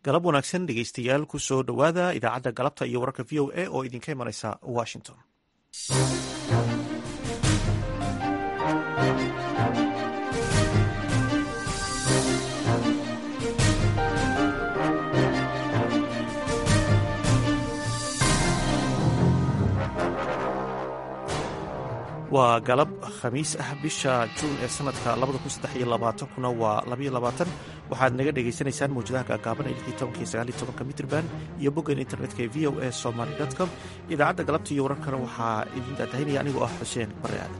galab wanaagsan dhegeystayaal ku soo dhowaada idaacadda galabta iyo wararka v o a oo idinka imanaysa washington waa galab khamiis ah bisha juun ee sanadka kuna waa waxaad naga dhagaysanaysaan mawjadaha gaagaaban ee mitrban iyo boggan internetka ee v o a somaly com idaacadda galabta iyo wararkana waxaa idin daadahinaya anigoo ah xuseen bare aadan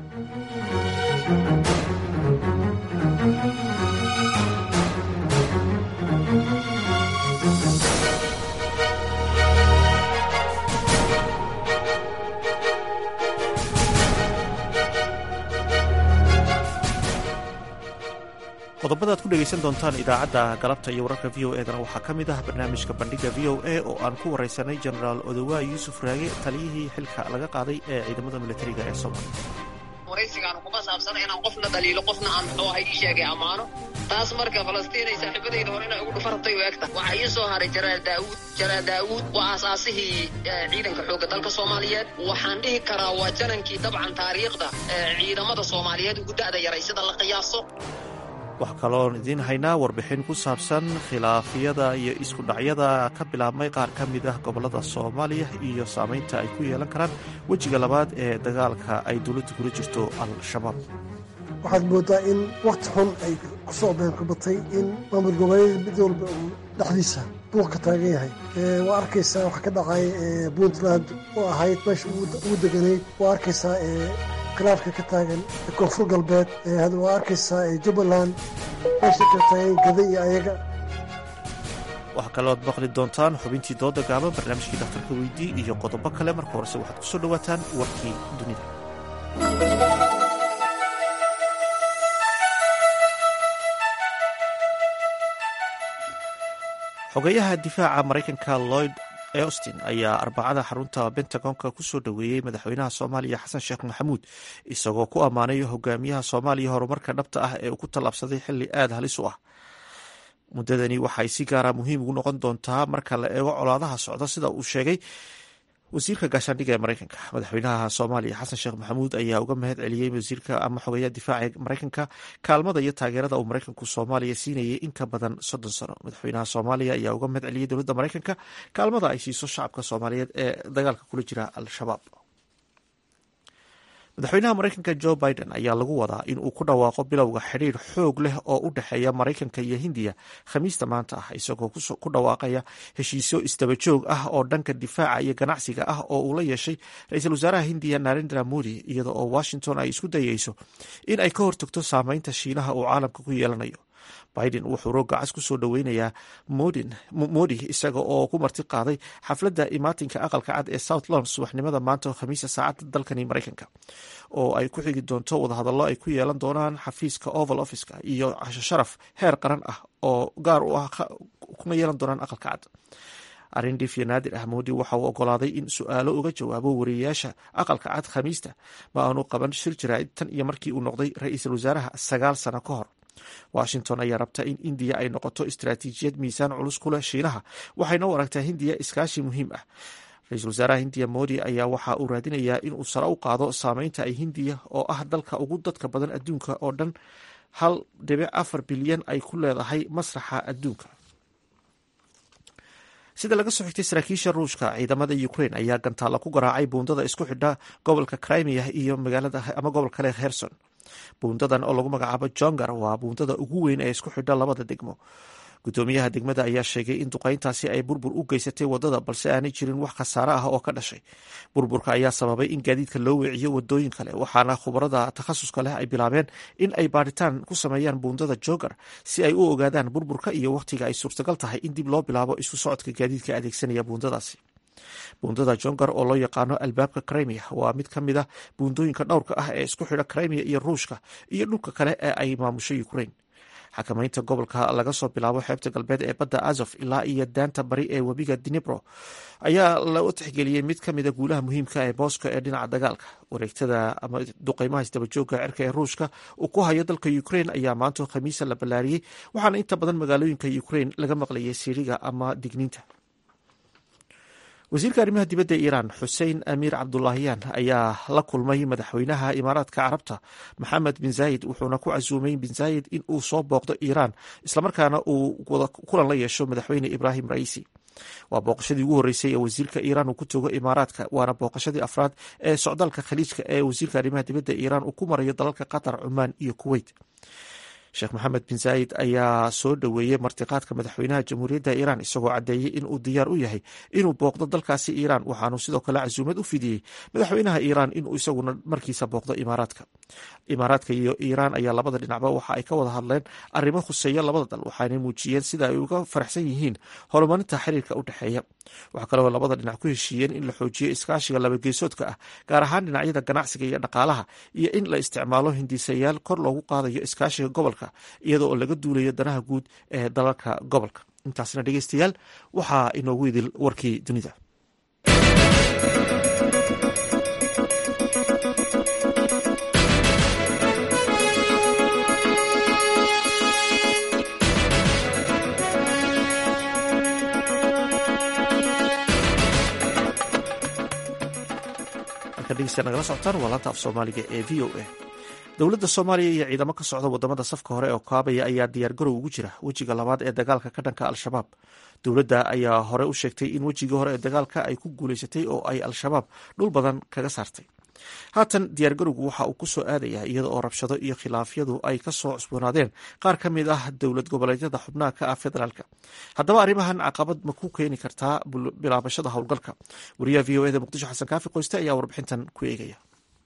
qodobada ad ku dhegaysan doontaan idaacadda galabta iyo wararka v o edana waxaa ka mid ah barnaamijka bandhiga v o a oo aan ku waraysanay jenaraal odowa yuusuf raage taliyihii xilka laga qaaday ee ciidamada militariga ee soomaaliya waraysigaan kuma saabsana inaan qofna dhaliilo qofna aan muxuu ahay ii sheegay ammaano taas marka falastiin ay saaxiibadayda hore inay ugu dhufartay u egta waxaa ii soo haray jaraal daawuud jaraal daawuud waa aasaasihii ciidanka xoogga dalka soomaaliyeed waxaan dhihi karaa waa janankii dabcan taariikhda ciidamada soomaaliyeed ugu da'da yaray sida la qiyaaso waxaa kaloon idiin haynaa warbixin ku saabsan khilaafyada iyo isku dhacyada ka bilaabmay qaar ka mid ah gobollada soomaaliya iyo saamaynta ay ku yeelan karaan wejiga labaad ee dagaalka ay dowladda kula jirto al-shabaab waxaad moodaa in wakhti xun ay ku soo beenkubatay in maamul goboleeda mid walba uu dhexdiisa buuq ka taagan yahay waa arkaysaa waxaa ka dhacay puntland oo ahayd meesha ugu deganayd waa arkaysaa khilaafka ka taagan koonfur galbeed waa arkaysaa jubbaland meesha ka taagan gada iyo ayaga waxaa kalooad maqli doontaan xubintii dooda gaaban barnaamijkii dhakhtarka weydii iyo qodobo kale marka horese waxaad ku soo dhowaataan warkii dunida xogeyaha difaaca maraykanka lloyd austin ayaa arbacada xarunta bentagonka ku soo dhoweeyey madaxweynaha soomaaliya xasan sheekh maxamuud isagoo ku ammaanay hogaamiyaha soomaaliya horumarka dhabta ah ee uu ku tallaabsaday xilli aada halis u ah muddadani waxay si gaara muhiim ugu noqon doontaa marka la eego colaadaha socda sida uu sheegay wasiirka gaashaandhiga ee maraykanka madaxweynaha soomaaliya xasan sheekh maxamuud ayaa uga mahad celiyey wasiirka ama xogeeyaha difaaca maraykanka kaalmada iyo taageerada uu maraykanku soomaaliya siinayay in ka badan soddon sano madaxweynaha soomaaliya ayaa uga mahad celiyey dowladda maraykanka kaalmada ay siiso shacabka soomaaliyeed ee dagaalka kula jira al-shabaab madaxweynaha maraykanka jo biden ayaa lagu wadaa in uu ku dhawaaqo bilowga xidhiir xoog leh oo u dhexeeya maraykanka iyo hindiya khamiista maanta ah isagoo ku dhawaaqaya heshiisyo isdabajoog ah oo dhanka difaaca iyo ganacsiga ah oo uu la yeeshay ra-iisul wasaaraha hindiya narendra modi iyada oo washington ay isku dayeyso in ay ka hortagto saameynta shiinaha uu caalamka ku yeelanayo biden wuxuu roogacas ku soo dhoweynayaa modi isaga oo ku marti qaaday xafladda imaatinka aqalka cad ee south lons subaxnimada maanta khamiisa saacadda dalkani maraykanka oo ay ku xigi doonto wadahadallo ay ku yeelan doonaan xafiiska oval officeka iyo casho sharaf heer qaran ah oo gaar u ah kuna yeelan doonaan aqalka cad arindhif iyo naadir ah moodi waxa uu ogolaaday in su-aalo uga jawaabo wariyeyaasha aqalka cad khamiista ma aanu qaban shir jaraa'id tan iyo markii uu noqday ra-iisul wasaaraha sagaal sano ka hor washington ayaa rabta in indiya ay noqoto istaraatiijiyad miisaan culus ku leh shiinaha waxayna u aragtaa hindiya iskaashi muhiim ah ra-iisul wasaaraha hindiya modi ayaa waxa uu raadinayaa inuu sare u qaado saameynta ay hindiya oo ah dalka ugu dadka badan adduunka oo dhan hal dhibic afar bilyan ay ku leedahay masraxa adduunka sida laga soo xigtay saraakiisha ruushka ciidamada ukrain ayaa gantaalla ku garaacay buundada isku xidha gobolka crimea iyo magaalada ama gobol kale herson buundadan oo lagu magacaabo jongar waa buundada ugu weyn ee isku xidha labada degmo gudoomiyaha degmada ayaa sheegay in duqayntaasi ay burbur u geysatay wadada balse aanay jirin wax khasaare ah oo ka dhashay burburka ayaa sababay in gaadiidka loo weeciyo wadooyin kale waxaana khubarada takhasuska leh ay bilaabeen in ay baaritaan ku sameeyaan buundada jogar si ay u ogaadaan burburka iyo wakhtiga ay suurtagal tahay in dib loo bilaabo isu socodka gaadiidka adeegsanaya buundadaasi buundada jongar oo loo yaqaano albaabka crimea waa mid ka mid a buundooyinka dhowrka ah ee isku xidha crimea iyo ruushka iyo dhulka kale ee ay maamusho ukrain xakamaynta gobolka laga soo bilaabo xeebta galbeed ee badda azof ilaa iyo daanta bari ee webiga dinibro ayaa loo tixgeliyey mid ka mida guulaha muhiimka ee booska ee dhinaca dagaalka wareegtada ama duqeymaha isdabajooga cirka ee ruushka uu ku hayo dalka ukrain ayaa maanta khamiisa la ballaariyey waxaana inta badan magaalooyinka ukrain laga maqlayay siriga ama digniinta wasiirka arrimaha dibadda ee iiraan xuseen amiir cabdulaahiyaan ayaa la kulmay madaxweynaha imaaraadka carabta maxamed bin zaayid wuxuuna ku casuumay bin zaayid in uu soo booqdo iiraan islamarkaana uu kulan la yeesho madaxweyne ibraahim raisi waa booqashadii ugu horreysay ee wasiirka iiraan uu ku togo imaaraadka waana booqashadii afraad ee socdaalka khaliijka ee wasiirka arrimaha dibadda iiraan uu ku marayo dalalka qatar cumaan iyo kuweyt sheekh maxamed bin zaayid ayaa soo dhoweeyey martiqaadka madaxweynaha jamhuuriyadda iiraan isagoo caddeeyey in uu diyaar u yahay inuu booqdo dalkaasi iiraan waxaanu sidoo kale casuumad u fidiyey madaxweynaha iiraan inuu isaguna markiisa booqdo imaaraadka imaaraadka iyo iiraan ayaa labada dhinacba waxa ay ka wada hadleen arrimo khuseeya labada dal waxaanay muujiyeen sida ay uga faraxsan yihiin horumarinta xiriirka u dhexeeya waxaa kaloo labada dhinac ku heshiiyeen in la xoojiyo iskaashiga labageesoodka ah gaar ahaan dhinacyada ganacsiga iyo dhaqaalaha iyo in la isticmaalo hindisayaal kor loogu qaadayo iskaashiga gobolka iyada oo laga duulayo danaha guud ee dalalka gobolka intaasna dhegeystayaal waxaa inoogu idil warkii dunida nagala socotaan waa laanta af soomaaliga ee v o a dowladda soomaaliya iyo ciidamo ka socda wadamada safka hore oo kaabaya ayaa diyaargarow ugu jira wejiga labaad ee dagaalka ka dhanka al-shabaab dowladda ayaa hore u sheegtay in wejigii hore ee dagaalka ay ku guuleysatay oo ay al-shabaab dhul badan kaga saartay haatan diyaargarowgu waxa uu ku soo aadaya iyada oo rabshado iyo khilaafyadu ay ka soo cusboonaadeen qaar ka mid ah dowlad goboleedyada xubnaha ka ah federaalka haddaba arrimahan caqabad ma ku keeni kartaa bilaabashada howlgalka wariyaha v o eda muqdisho xasan kaafi qoyste ayaa warbixintan ku eegaya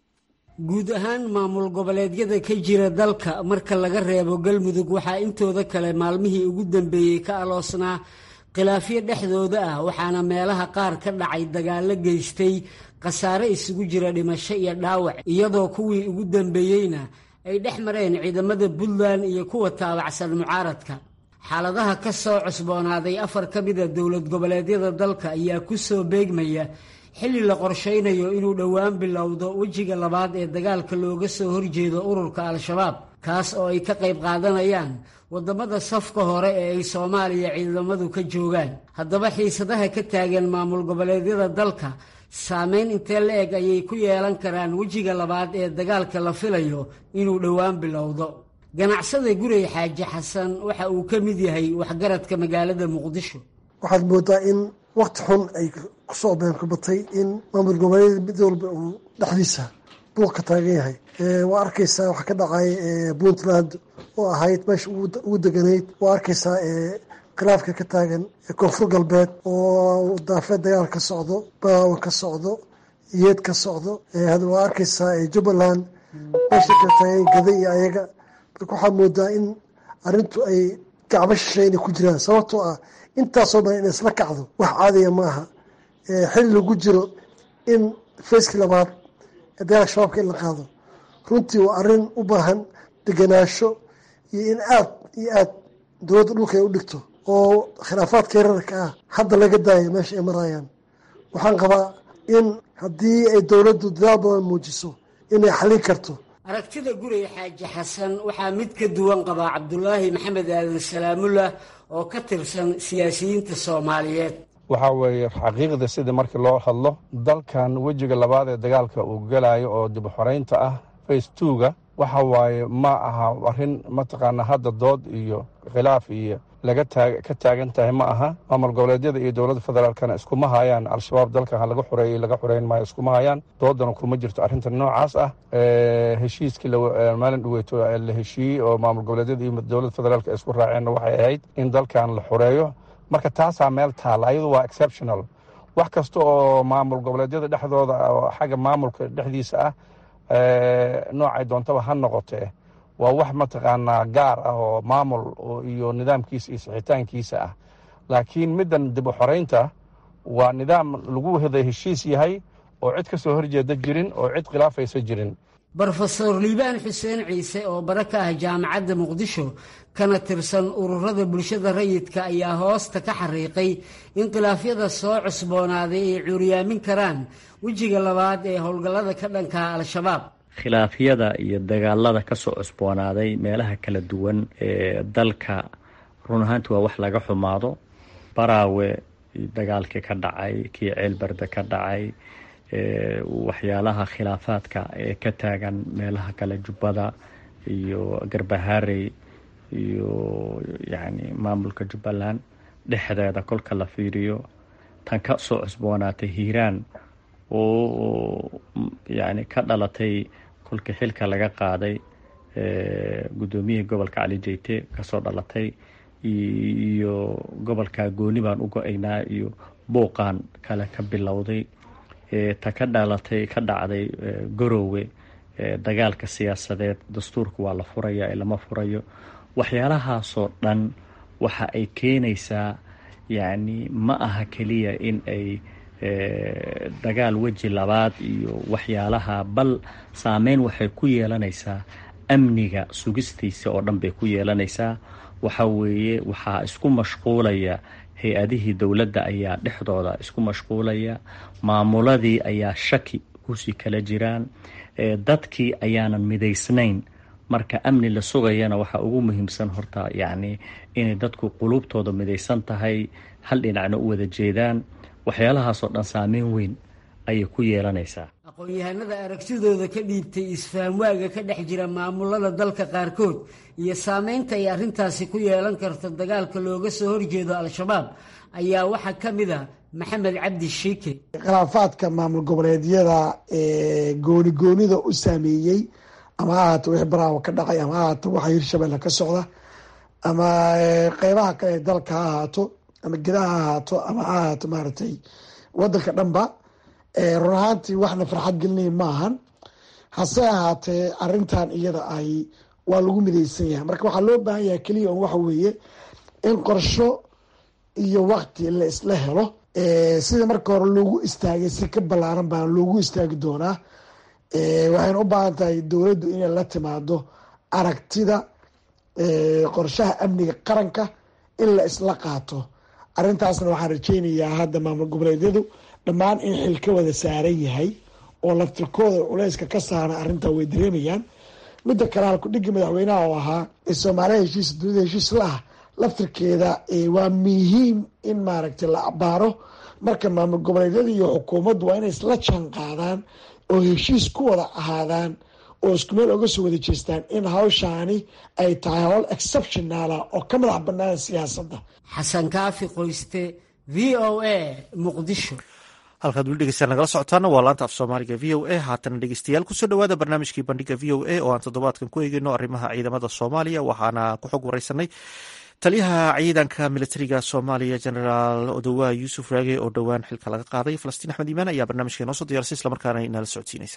guud ahaan maamul goboleedyada ka jira dalka marka laga reebo galmudug waxaa intooda kale maalmihii ugu dambeeyey ka aloosnaa khilaafyo dhexdooda ah waxaana meelaha qaar ka dhacay dagaallo geystay khasaare isugu jira dhimasho iyo dhaawac iyadoo kuwii ugu dambeeyeyna ay dhex mareen ciidamada puntland iyo kuwa taabacsan mucaaradka xaaladaha ka soo cusboonaaday afar ka mida dowlad goboleedyada dalka ayaa ku soo beegmaya xilli la qorshaynayo inuu dhowaan bilowdo wejiga labaad ee dagaalka looga soo horjeedo ururka al-shabaab kaas oo ay ka qayb qaadanayaan waddamada safka hore ee ay soomaaliya ciidamadu ka joogaan haddaba xiisadaha ka taagan maamul goboleedyada dalka saameyn intee la eg ayay ku yeelan karaan wejiga labaad ee dagaalka la filayo inuu dhowaan bilowdo ganacsada gurey xaaji xasan waxa uu ka mid yahay waxgaradka magaalada muqdisho waxaad moodaa in wakti xun ay kusoo beenkubatay in maamul goboleed mid walba uu dhexdiisa buuq ka taagan yahay waa arkaysaa waxaa ka dhacay puntland oo ahayd meesha ugu deganayd waa arkaysaa khilaafka ka taagan koonfur galbeed oo daafeed dagaal ka socdo baawa ka socdo yeed ka socdo waa arkaysaa jubbaland meesha ka taagan gada iyo ayaga marka waxaa moodaa in arrintu ay gacmo shishay inay ku jiraan sababtoo ah intaasoo dhan in isla kacdo wax caadiya ma aha xilli lagu jiro in fayskii labaad ee dagaalka shabaabka in la qaado runtii waa arrin u baahan deganaasho iyo in aad iyo aad dowladda dhulka ay u dhigto oo khilaafaadka yararka ah hadda laga daayo meesha ay marayaan waxaan qabaa in haddii ay dowladdu dadaal badan muujiso inay xallin karto aragtida gurey xaaji xasan waxaa mid ka duwan qabaa cabdulaahi maxamed aadan salaamullah oo ka tirsan siyaasiyiinta soomaaliyeed waxaa weeye xaqiiqda sidii markii loo hadlo dalkan wejiga labaad ee dagaalka uu gelayo oo dib xoraynta ah face twoga waxa waaye ma aha arrin mataqaanaa hadda dood iyo khilaaf iyo laga ka taagan tahay ma aha maamul goboleedyada iyo dowladda federaalkana iskuma hayaan al-shabaab dalka ha laga xoreeyey laga xoreyn maayo iskuma hayaan doodana kuma jirto arrinta noocaas ah heshiiskii maalin dhaweyto la heshiiyey oo maamul goboleedyada iyo dowladda federaalka ay isku raaceenna waxay ahayd in dalkan la xoreeyo marka taasaa meel taalla ayadu waa exceptional wax kasta oo maamul goboleedyada dhexdooda oo xagga maamulka dhexdiisa ah noocay doontaba ha noqotee waa wax mataqaanaa gaar ah oo maamul iyo nidaamkiisa iyo sixitaankiisa ah laakiin middan dib u xoraynta waa nidaam lagu wada heshiis yahay oo cid ka soo horjeeda jirin oo cid khilaafaysa jirin brofesor liibaan xuseen ciise oo bara ka ah jaamacadda muqdisho kana tirsan ururada bulshada rayidka ayaa hoosta ka xariiqay in khilaafyada soo cusboonaaday ay cuuriyaamin karaan wejiga labaad ee howlgallada ka dhanka al-shabaab khilaafyada iyo dagaalada kasoo cusboonaaday meelaha kala duwan ee dalka run ahaanti waa wax laga xumaado baraawe dagaalkii ka dhacay kii ceelberde ka dhacay waxyaalaha khilaafaadka ee ka taagan meelaha kale jubbada iyo garbaharey iyo yacni maamulka jubbaland dhexdeeda kolka la fiiriyo tan ka soo cusboonaatay hiiraan oo yacni ka dhalatay kolkii xilka laga qaaday guddoomiyihii gobolka cali jeyte kasoo dhalatay iyo gobolka gooni baan u go-aynaa iyo buuqaan kale ka bilowday ta ka dhalatay ka dhacday garoowe dagaalka siyaasadeed dastuurka waa la furaya ee lama furayo waxyaalahaasoo dhan waxa ay keenaysaa yacni ma aha keliya in ay dagaal weji labaad iyo waxyaalaha bal saameyn waxay ku yeelanaysaa amniga sugistiisa oo dhan bay ku yeelanaysaa waxa weeye waxaa isku mashquulaya hay-adihii dowladda ayaa dhexdooda isku mashquulaya maamuladii ayaa shaki kusii kala jiraan dadkii ayaanan midaysnayn marka amni la sugayana waxaa ugu muhiimsan horta yacni inay dadku quluubtooda midaysan tahay hal dhinacna u wada jeedaan waxyaalahaasoo dhan saameyn weyn ayay ku yeelanaysaa aqoon-yahanada aragtidooda ka dhiibtay isfahamwaaga ka dhex jira maamulada dalka qaarkood iyo saameynta ay arrintaasi ku yeelan karto dagaalka looga soo horjeedo al-shabaab ayaa waxaa ka mid a maxamed cabdi shiike khilaafaadka maamul goboleedyada ee gooni goonida u saameeyey ama ha ahaato wixii baraawo ka dhacay ama ha ahaato waxa hirshabelle ka socda ama qeybaha kale ee dalka ha ahaato ama gedaha ha ahaato ama ha ahaato maaragtay wadanka dhanba run ahaantii waxna farxad gelinaya ma ahan hase ahaatee arintan iyada ay waa lagu midaysan yahay marka waxaa loo baahan yahay keliya on waxa weeye in qorsho iyo wakti la isla helo sida marka hore loogu istaagay si ka ballaaran baa loogu istaagi doonaa waxayna u baahan tahay dowladdu inay la timaado aragtida qorshaha amniga qaranka in la isla qaato arintaasna waxaan rajeynayaa hadda maamul goboleedyadu dhammaan in xil ka wada saaran yahay oo laftirkooda culeyska ka saaran arrintaa way dareemayaan midda kale halkudhigga madaxweynaha oo ahaa soomaaliya heshiis dunida heshiis la ah laftirkeeda waa muhiim in maaragtay la abaaro marka maamul goboleedyada iyo xukuumaddu waa inay isla jaan qaadaan oo heshiis ku wada ahaadaan oo isku meel oga soo wada jeestaan in hawshaani ay tahay howl exceptionaala oo ka madax bannaan siyaasadda xasan kaafi qoyste v o a muqdisho halkaad weli dhegeystayaal nagala socotaana waa laanta af soomaaliga v o a haatana dhegeystayaal kusoo dhowaada barnaamijkii bandhiga v o a oo aan toddobaadkan ku eegeyno arrimaha ciidamada soomaaliya waxaana ku xog wareysanay taliyaha ciidanka militariga soomaaliya genaraal odowaa yuusuf raage oo dhowaan xilka laga qaaday falastiin axmed iimaan ayaa barnaamijka inoo soo diyaarsay islamarkaana inala socodsiinaysa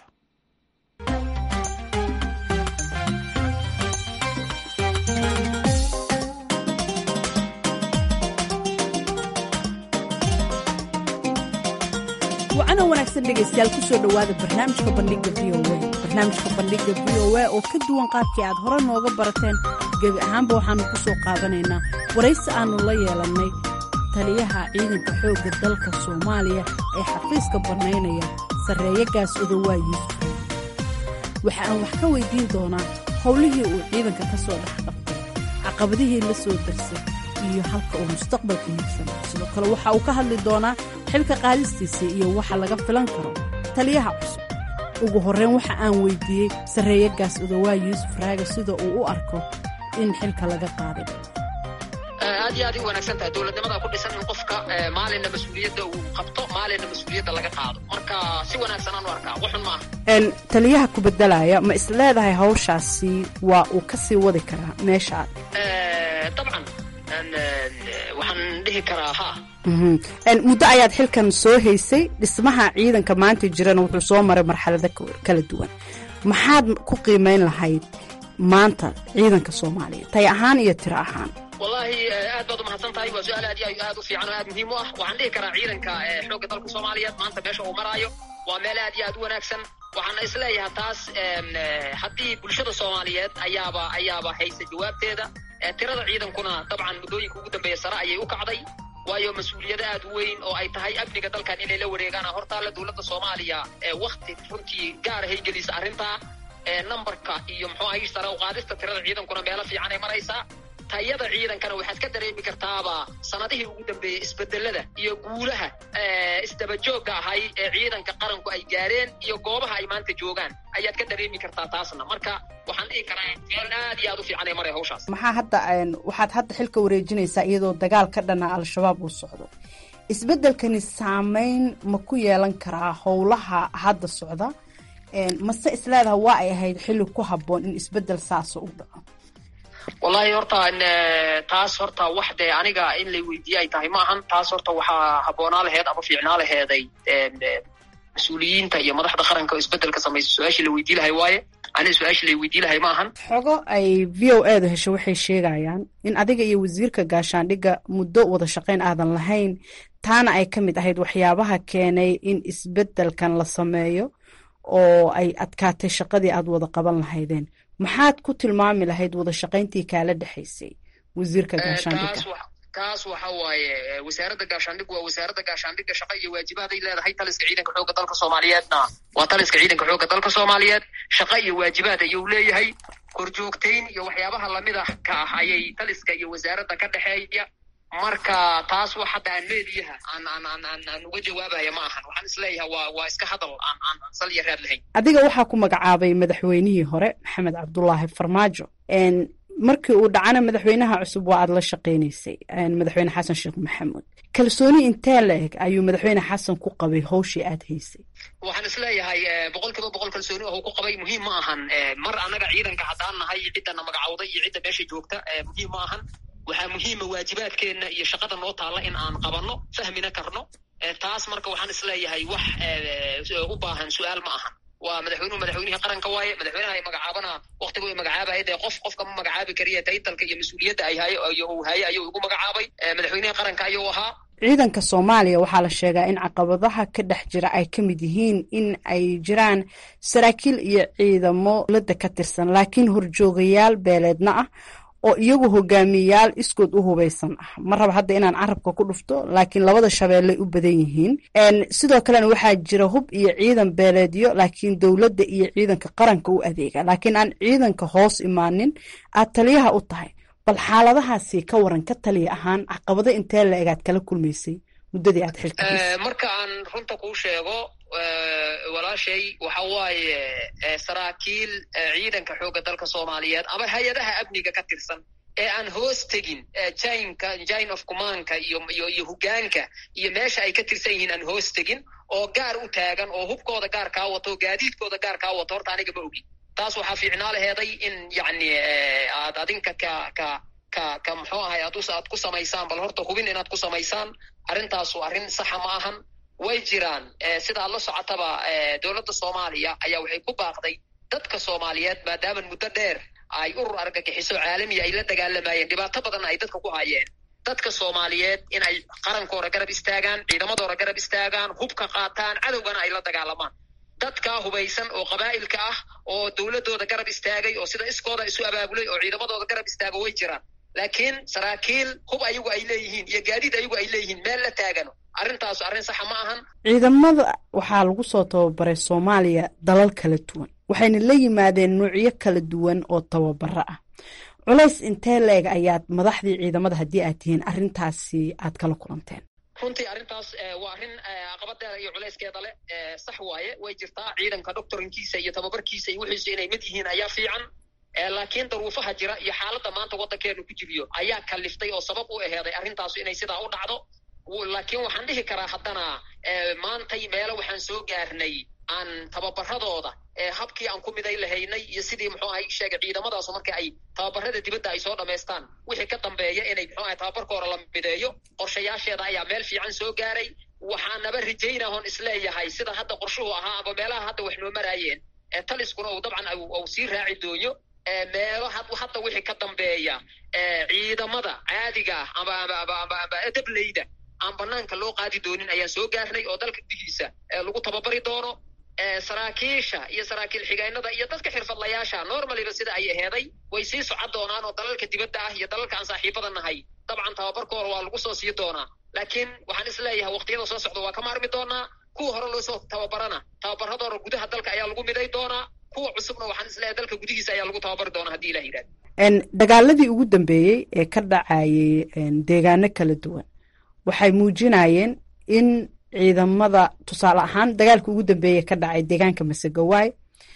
wacana wanaagsan dhegaystayaal kusoo dhowaada barnaamijka bandhiga v o a barnaamijka bandhiga v o a oo ka duwan qaabkii aad hore nooga barateen gebi ahaanba waxaannu ku soo qaadanaynaa waraysi aannu la yeelannay taliyaha ciidanka xoogga dalka soomaaliya ee xafiiska bannaynaya sarreeyagaas odowaa yuusuf waxa aan wax ka weydiin doonaa howlihii uu ciidanka ka soo dhex qabtay caqabadihii la soo darsay iyo halka uu mustaqbalka hiigsan sidoo kale waxa uu ka hadli doonaa xilka qaadistiisa iyo waxa laga filan karo taliyaha cusub ugu horreyn waxa aan weydiiyey sarreeyagaas odowaa yuusuf raage sida uu u arko in xilka laga qaaday aad iyo aad u wanaagsan tahay dowladnimada ku dhisan in qofka maalinna mas-uuliyadda uu qabto maalinna mas-uuliyadda laga qaado marka si wanaagsan aan u arkaa waxun maaha taliyaha ku bedelaya ma is leedahay hawshaasi waa uu ka sii wadi karaa meeshaad dabcan waxaan dhihi karaa ha muddo ayaad xilkan soo haysay dhismaha ciidanka maanta jirana wuxuu soo maray marxalado kala duwan maxaad ku qiimeyn lahayd maanta ciidanka soomaaliya tay ahaan iyo tiro ahaan wallaahi aad baad umahadsan tahay waa su-aal aad iyo aad u fiican oo aad muhiim u ah waxaan dhihi karaa ciidanka xoogga dalka soomaaliyeed maanta meesha uu maraayo waa meel aad iyo aad u wanaagsan waxaana isleeyahay taas haddii bulshada soomaaliyeed ayaaba ayaaba haysa jawaabteeda tirada ciidankuna dabcan muddooyinka ugu dambeeya sare ayay u kacday waayo mas-uuliyado aad u weyn oo ay tahay amniga dalkan inay la wareegaan hortaalla dowladda soomaaliya wakti runtii gaar ahay gelisa arrintaa numberka iyo muxuu ahay sare u qaadista tirada ciidankuna meelo fiican ay maraysaa tayada ciidankana waxaad ka dareemi kartaaba sanadihii ugu dambeeyey isbedelada iyo guulaha isdabajoogga ahay ee ciidanka qaranku ay gaareen iyo goobaha ay maanta joogaan ayaad ka dareemi kartaa taasna marka waxaan dhihi karaa meel aad iyo aad u fiican ay maray hawshaas maxaa hadda waxaad hadda xilka wareejinaysaa iyadoo dagaal ka dhana al-shabaab uu socdo isbeddelkani saameyn ma ku yeelan karaa howlaha hadda socda mase isleedaha waa ay ahayd xilli ku habboon in isbeddel saasa u dhaco wallahi horta taas horta wax dee aniga in lay weydiiye ay tahay ma ahan taas horta waxaa habboonaa laheed ama fiicnaa laheeday mas-uuliyiinta iyo madaxda qaranka oo isbeddelka samaysa su-aashii la weydii lahay waaye aniga su-aashii lay weydii lahay ma ahan xogo ay v o edu hesho waxay sheegayaan in adiga iyo wasiirka gaashaandhigga muddo wada shaqayn aadan lahayn taana ay ka mid ahayd waxyaabaha keenay in isbeddelkan la sameeyo oo ay adkaatay shaqadii aad wada qaban lahaydeen maxaad ku tilmaami lahayd wada shaqayntii kaala dhexaysay wasiirka gaashaandhigga taas waxa waaye wasaaradda gaashaandhiggu waa wasaaradda gaashaandhigga shaqa iyo waajibaaday leedahay taliska ciidanka xoogga dalka soomaaliyeedna waa taliska ciidanka xoogga dalka soomaaliyeed shaqa iyo waajibaad ayuu leeyahay korjoogtayn iyo waxyaabaha lamid ah ka ah ayay taliska iyo wasaaradda ka dhexeeya marka taas wax hadda aan meediyaha aan aan aan aan aan uga jawaabaya ma ahan waxaan isleeyahay waa waa iska hadal aan aan sal iyo raad lahayn adiga waxaa ku magacaabay madaxweynihii hore maxamed cabdulaahi farmaajo markii uu dhacana madaxweynaha cusub waa aad la shaqaynaysay madaxweyne xasan sheekh maxamuud kalsooni intee la eg ayuu madaxweyne xasan ku qabay howshii aad haysay waxaan isleeyahay boqol kiiba boqol kalsooni oo ku qabay muhiim ma ahan mar annaga ciidanka haddaan nahay ciddana magacawday iyo cidda meesha joogta muhiim ma ahan waxaa muhiima waajibaadkeenna iyo shaqada noo taalla in aan qabanno fahmina karno taas marka waxaan isleeyahay wax u baahan su-aal ma ahan waa madaxweynuhu madaxweynihii qaranka waaye madaxweynaha ay magacaabana waktigu ay magacaabaya dee qof qofka ma magacaabi kariya taytalka iyo mas-uuliyadda ay hayo uu haye ayuu igu magacaabay madaxweynihii qaranka ayuu ahaa ciidanka soomaaliya waxaa la sheegaa in caqabadaha ka dhex jira ay ka mid yihiin in ay jiraan saraakiil iyo ciidamo dowladda ka tirsan laakiin horjoogayaal beeleedna ah oo iyagu hogaamiyayaal iskood u hubaysan ah ma raba hadda inaan carabka ku dhufto laakiin labada shabeelley u badan yihiin sidoo kalena waxaa jira hub iyo ciidan beeleedyo laakiin dowladda iyo ciidanka qaranka u adeega laakiin aan ciidanka hoos imaanin aad taliyaha u tahay bal xaaladahaasi ka waran ka taliya ahaan caqabado intee la egaad kala kulmaysay muddadii aad xilka marka aan runta kuu sheego walaashay waxa waaye saraakiil ciidanka xoogga dalka soomaaliyeed ama hay-adaha amniga ka tirsan ee aan hoos tegin jinka jine of commandka iyo iyo iyo hogaanka iyo meesha ay ka tirsan yihiin aan hoos tegin oo gaar u taagan oo hubkooda gaar kaa wato gaadiidkooda gaar kaa wato horta aniga ma ogi taas waxaa fiicnaa laheeday in yacni aad adinka ka ka ka ka muxuu ahay aad aad ku samaysaan bal horta hubin inaad ku samaysaan arrintaasu arrin saxa ma ahan way jiraan sidaad la socotaba dowladda soomaaliya ayaa waxay ku baaqday dadka soomaaliyeed maadaama muddo dheer ay urur argagixiso caalamiya ay la dagaalamayeen dhibaato badanna ay dadka ku hayeen dadka soomaaliyeed in ay qarankooda garab istaagaan ciidamadooda garab istaagaan hubka qaataan cadowgana ay la dagaalamaan dadkaa hubaysan oo qabaa'ilka ah oo dowladooda garab istaagay oo sida iskooda isu abaabulay oo ciidamadooda garab istaago way jiraan laakiin saraakiil hub ayagu ay leeyihiin iyo gaadiid ayagu ay leeyihiin meel la taagano arrintaasu arrin saxa ma ahan ciidamada waxaa lagu soo tababaray soomaaliya dalal kala duwan waxayna la yimaadeen nuucyo kala duwan oo tababaro ah culays intee la-eg ayaad madaxdii ciidamada haddii aad tihiin arrintaasi aad kala kulanteen runtii arrintaas waa arrin caqabadeeda iyo culayskeeda leh sax waaye way jirtaa ciidanka doctorinkiisa iyo tababarkiisa iyo wixiisu inay mid yihiin ayaa fiican laakiin daruufaha jira iyo xaaladda maanta waddankeenu ku jiriyo ayaa kaliftay oo sabab u aheeday arrintaasu inay sidaa u dhacdo laakiin waxaan dhihi karaa haddana maantay meelo waxaan soo gaarnay aan tababaradooda habkii aan ku miday lahaynay iyo sidii muxuu ahay sheegay ciidamadaasu marka ay tababarada dibadda ay soo dhammaystaan wixii ka dambeeya inay muxuu ahay tababarkooda la mideeyo qorshayaasheeda ayaa meel fiican soo gaaray waxaanaba rajaynahoon isleeyahay sida hadda qorshuhu ahaa aba meelaha hadda wax noo maraayeen taliskuna uu dabcan uu sii raaci dooyo meelo hadda wixii ka dambeeya ciidamada caadiga ah ama ama dableyda aan banaanka loo qaadi doonin ayaan soo gaarnay oo dalka gudihiisa lagu tababari doono saraakiisha iyo saraakiil xigeenada iyo dadka xirfadlayaasha normaliba sida ay aheeday way sii socon doonaan oo dalalka dibadda ah iyo dalalka aan saaxiibada nahay dabcan tababarkooda waa lagu soo sii doonaa laakiin waxaan is leeyahay waqtiyada soo socda waa ka maarmi doonaa kuwa hore loosoo tababarana tababaradooda gudaha dalka ayaa lagu miday doonaa kuwa cusubna waxaan is leeyahay dalka gudihiisa ayaa lagu tababari doonaa haddii ilah yidhahdo dagaaladii ugu dambeeyey ee ka dhacayay deegaano kala duwan waxay muujinayeen in ciidamada tusaale ahaan dagaalka ugu dambeeye ka dhacay deegaanka masegawaay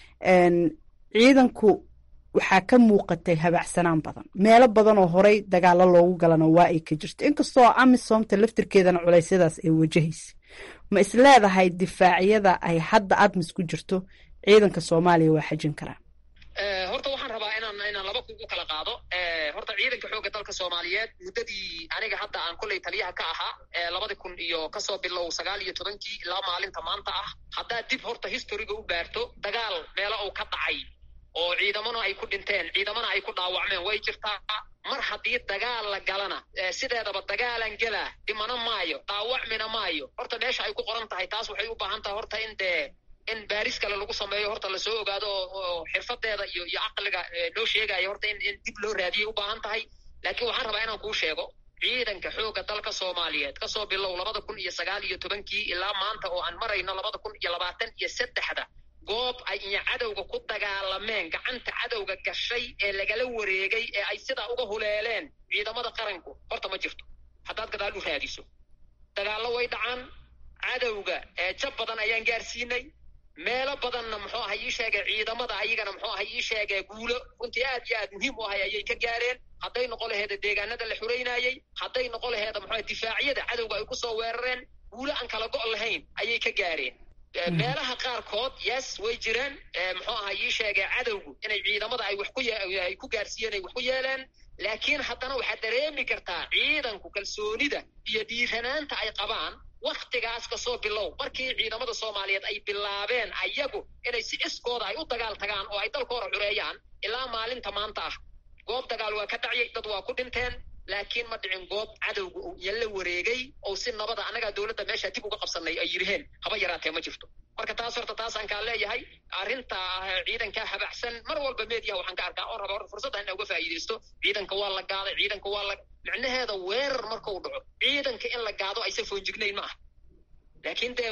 ciidanku waxaa ka muuqatay habacsanaan badan meelo badan oo horey dagaalo loogu galana waa ay ka jirto inkastoo amisomta laftirkeedana culeysyadaas ay wajahaysa ma is leedahay difaacyada ay hadda admis ku jirto ciidanka soomaaliya waa xajin karaan horta waxaan rabaa inaan inaan laba kugu kala qaado horta ciidanka xoogga dalka soomaaliyeed muddadii aniga hadda aan kolley taliyaha ka ahaa labadi kun iyo kasoo bilow sagaal iyo tobankii ilaa maalinta maanta ah haddaad dib horta historiga u baarto dagaal meelo uu ka dhacay oo ciidamana ay ku dhinteen ciidamana ay ku dhaawacmeen way jirtaa mar haddii dagaal la galana sideedaba dagaalan gelaa dhimana maayo dhaawacmina maayo horta meesha ay ku qoran tahay taas waxay u baahan tahay horta in dee in baaris kale lagu sameeyo horta lasoo ogaado oo xirfadeeda iyo iyo caqliga loo sheegayo horta in in dib loo raadiyay u baahan tahay laakiin waxaan rabaa inaan kuu sheego ciidanka xoogga dalka soomaaliyeed kasoo bilow labada kun iyo sagaal iyo tobankii ilaa maanta oo aan marayno labada kun iyo labaatan iyo saddexda goob ay iyo cadowga ku dagaalameen gacanta cadowga gashay ee lagala wareegay ee ay sidaa uga huleeleen ciidamada qaranku horta ma jirto haddaad gadaal u raadiso dagaallo way dhacaan cadowga jab badan ayaan gaarsiinay meelo badanna muxuu aha ii sheegay ciidamada ayagana muxuu aha ii sheegay guulo runtii aad iyo aad muhiim u ahay ayay ka gaareen hadday noqon laheeda deegaanada la xuraynaayey hadday noqon laheeda muxuu difaacyada cadowga ay kusoo weerareen guulo aan kala go' lahayn ayay ka gaareen meelaha qaarkood yes way jireen muxuu aha ii sheegay cadowgu inay ciidamada ay wax ku ay ku gaarsiiyeen ay wax ku yeeleen laakiin haddana waxaad dareemi kartaa ciidanku kalsoonida iyo dhiiranaanta ay qabaan waktigaas kasoo bilow markii ciidamada soomaaliyeed ay bilaabeen ayagu inay si iskooda ay u dagaal tagaan oo ay dalkooda xureeyaan ilaa maalinta maanta ah goob dagaal waa ka dhacyay dad waa ku dhinteen laakiin ma dhicin goob cadowga uu yalla wareegay oo si nabada annagaa dowladda meesha dib uga qabsanay ay yidhaheen haba yaraatee ma jirto marka taas horta taasaan kaa leeyahay arrinta ciidanka habacsan mar walba mediyaha waxaan ka arkaa oo raba horta fursadda ina uga faa'iidaysto ciidanka waa la gaaday ciidanka waa la micnaheeda weerar markau dhaco ciidanka in la gaado aysan foonjignayn ma aha laakiin dee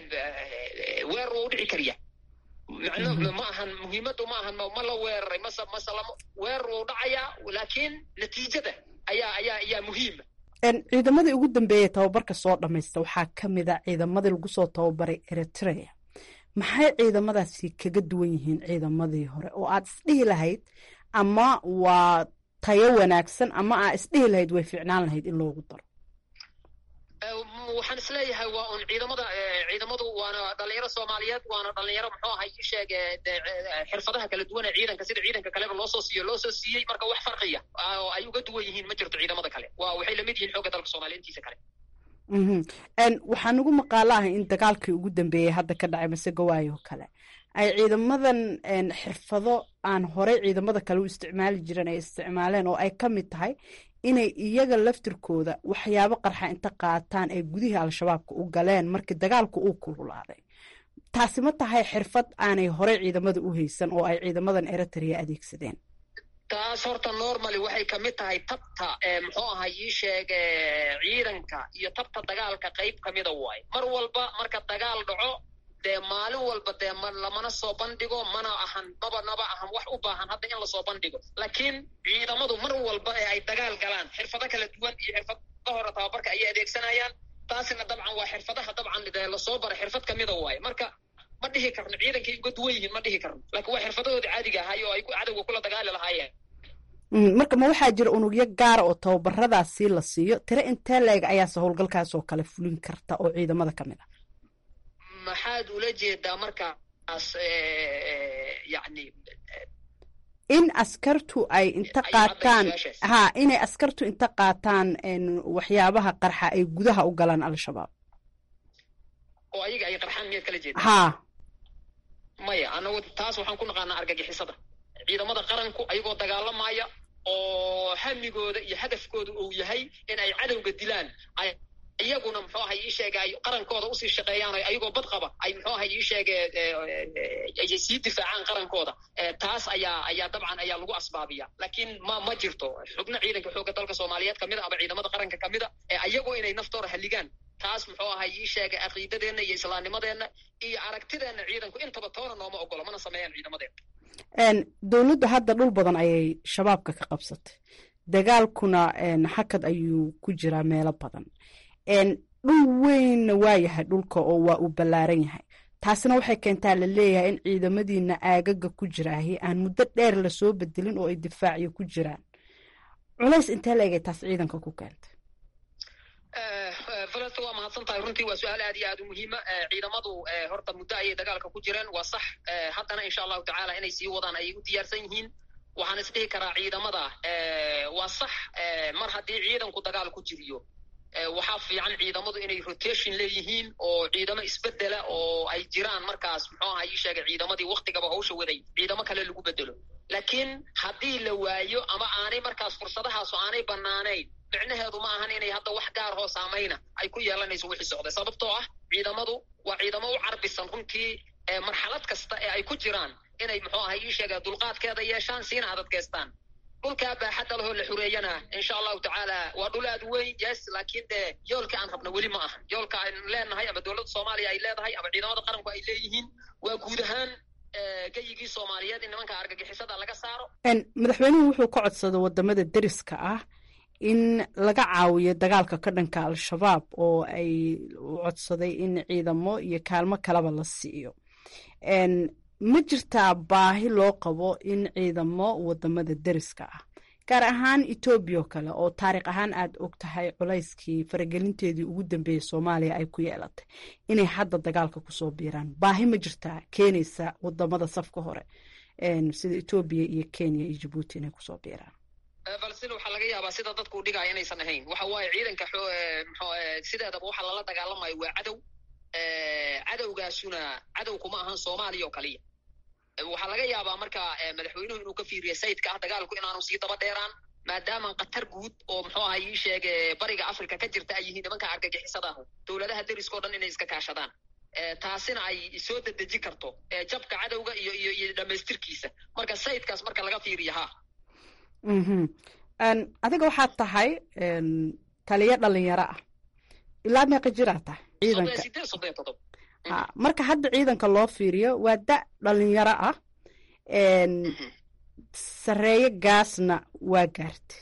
weerar waa u dhici kariya micno ma ahan muhiimaddu ma ahan ma la weeraray mase mase lama weerar wuu dhacayaa laakiin natiijada ayaa ayaa ayaa muhiima ciidamadii ugu dambeeyey tababarka soo dhamaysta waxaa ka mid a ciidamadii lagu soo tababaray eritrea maxay ciidamadaasi kaga duwan yihiin ciidamadii hore oo aad isdhihi lahayd ama waa tayo wanaagsan ama aad isdhihi lahayd way fiicnaan lahayd in loogu daro waxaan isleeyahay waa un ciidamada ciidamadu waana dhalinyaro soomaaliyeed waana dhalinyaro muxuu ahay ii sheege xirfadaha kala duwan ee ciidanka sida ciidanka kaleba loosoo siiyo loosoo siiyey marka wax farqiya oo ay uga duwan yihiin ma jirto ciidamada kale waa waxay lamid yihiin xoogga dalka soomaaliya intiisa kale waxaa nagu maqaalo ah in dagaalkii ugu dambeeyey hadda ka dhacay masegawaayo kale ay ciidamadan xirfado aan horey ciidamada kale u isticmaali jiren ay isticmaaleen oo ay ka mid tahay inay iyaga laftirkooda waxyaabo qarxa inta qaataan ay gudihii al-shabaabka u galeen markii dagaalku uu kululaaday taasi ma tahay xirfad aanay horey ciidamada u haysan oo ay ciidamadan eritrea adeegsadeen taas horta normally waxay ka mid tahay tabta muxuu ahay ii sheeg ciidanka iyo tabta dagaalka qayb ka mida waaye mar walba marka dagaal dhaco dee maalin walba dee ma lamana soo bandhigo mana ahan maba naba ahan wax u baahan hadda in lasoo bandhigo laakiin ciidamadu mar walba ee ay dagaal galaan xirfado kala duwan iyo xirfada hore tababarka ayay adeegsanayaan taasina dabcan waa xirfadaha dabcan dee lasoo baray xirfad kamida waaye marka ma dhihi karno ciidankay uga duwan yihiin ma dhihi karno laakiin waa xirfadahooda caadiga ahay oo ay cadowga kula dagaali lahaayeen marka ma waxaa jira unugyo gaara oo tababaradaasi la siiyo tire intee la-eg ayaase howlgalkaas oo kale fulin karta oo ciidamada ka mid a maxaad ula jeedaa markaas yani in askartu ay inta qaataan ha inay askartu inta qaataan waxyaabaha qarxa ay gudaha u galaan al-shabaab oo ayaga ay qarxaan miyaad kala jeeda ha maya anagu taas waxaan ku naqaanaa argagixisada ciidamada qaranku ayagoo dagaalamaya oo hamigooda iyo hadafkooda uu yahay in ay cadowga dilaan iyaguna muxuu ahay ii sheege ay qarankooda usii shaqeeyaan ayagoo bad qaba ay muxuu ahay ii sheege ay sii difaacaan qarankooda taas ayaa ayaa dabcan ayaa lagu asbaabiya laakiin ma ma jirto xubno ciidanka xoogga dalka soomaaliyeed kamid a ama ciidamada qaranka kamid a iyagoo inay naftooda halligaan taas muxuu ahay ii sheegay caqiidadeenna iyo islaamnimadeenna iyo aragtideenna ciidanku intaba toona nooma ogolo mana sameeyaan ciidamadeena dowladdu hadda dhul badan ayay shabaabka ka qabsatay dagaalkuna xakad ayuu ku jiraa meelo badan dhul weynna waa yahay dhulka oo waa uu ballaaran yahay taasina waxay keentaa la leeyahay in ciidamadiina aagaga ku jiraahi aan muddo dheer lasoo bedelin oo ay difaaciyo ku jiraan culays intee la egay taas ciidanka ku keentay valesta waa mahadsan tahay runtii waa su-aal aad iyo aad u muhiima ciidamadu horta muddo ayay dagaalka ku jireen waa sax haddana insha allahu tacaala inay sii wadaan ayay u diyaarsan yihiin waxaan isdhihi karaa ciidamada waa sax mar haddii ciidanku dagaal ku jiriyo waxaa fiican ciidamadu inay rotation leeyihiin oo ciidamo isbedela oo ay jiraan markaas muxuu aha ii sheegay ciidamadii waktigaba hawsha waday ciidamo kale lagu bedelo laakiin haddii la waayo ama aanay markaas fursadahaasu aanay bannaanayn micnaheedu ma ahan inay hadda wax gaar hoo saamayna ay ku yeelanayso wixii socday sababtoo ah ciidamadu waa ciidamo u carbisan runtii marxalad kasta ee ay ku jiraan inay muxuu ahay ii sheega dulqaadkeeda yeeshaan siina adadkeystaan dhulkaa baaxadda lahoo la xureeyana insha allahu tacaala waa dhul aad weyn yes laakiin dee yoolka aan rabna weli ma aha yoolka aynu leenahay ama dowladda soomaaliya ay leedahay ama ciidamada qaranku ay leeyihiin waa guud ahaan geyigii soomaaliyeed in nimanka argagixisada laga saaro madaxweynuhu wuxuu ka codsaday wadamada deriska ah in laga caawiyo dagaalka ka dhanka al-shabaab oo ay codsaday in ciidamo iyo kaalmo kaleba la siiyo ma jirtaa baahi loo qabo in ciidamo wadamada deriska ah gaar ahaan etoobiya oo kale oo taariikh ahaan aad og tahay culayskii faragelinteedii ugu dambeeyey soomaaliya ay ku yeelatay inay hadda dagaalka kusoo biiraan baahi ma jirtaa keenaysa wadamada safka hore sida etoobiya iyo kenya iyo jabuuti inay kusoo biiraan balsin waxaa laga yaabaa sida dadku dhigaya inaysan ahayn waxa waaye ciidanka sideedaba waxa lala dagaalamayo waa cadow cadowgaasuna cadow kuma ahan soomaaliya oo kaliya waxaa laga yaabaa marka madaxweynuhu inuu ka fiiriya sayidka ah dagaalku inaanu sii daba dheeraan maadaama qatar guud oo muxuu aha ii sheege bariga africa ka jirta ay yihiin nimanka argagixisadahu dowladaha deriska o dhan inay iska kaashadaan taasina ay soo dedeji karto jabka cadowga iyo iyo iyo dhamaystirkiisa marka sayidkaas marka laga fiiriya ha adiga waxaad tahay taliyo dhalinyaro ah ilaa meeqa jiraa tahay ciidanka ha marka hadda ciidanka loo fiiriyo waa da dhalinyaro ah sareeyo gaasna waa gaarta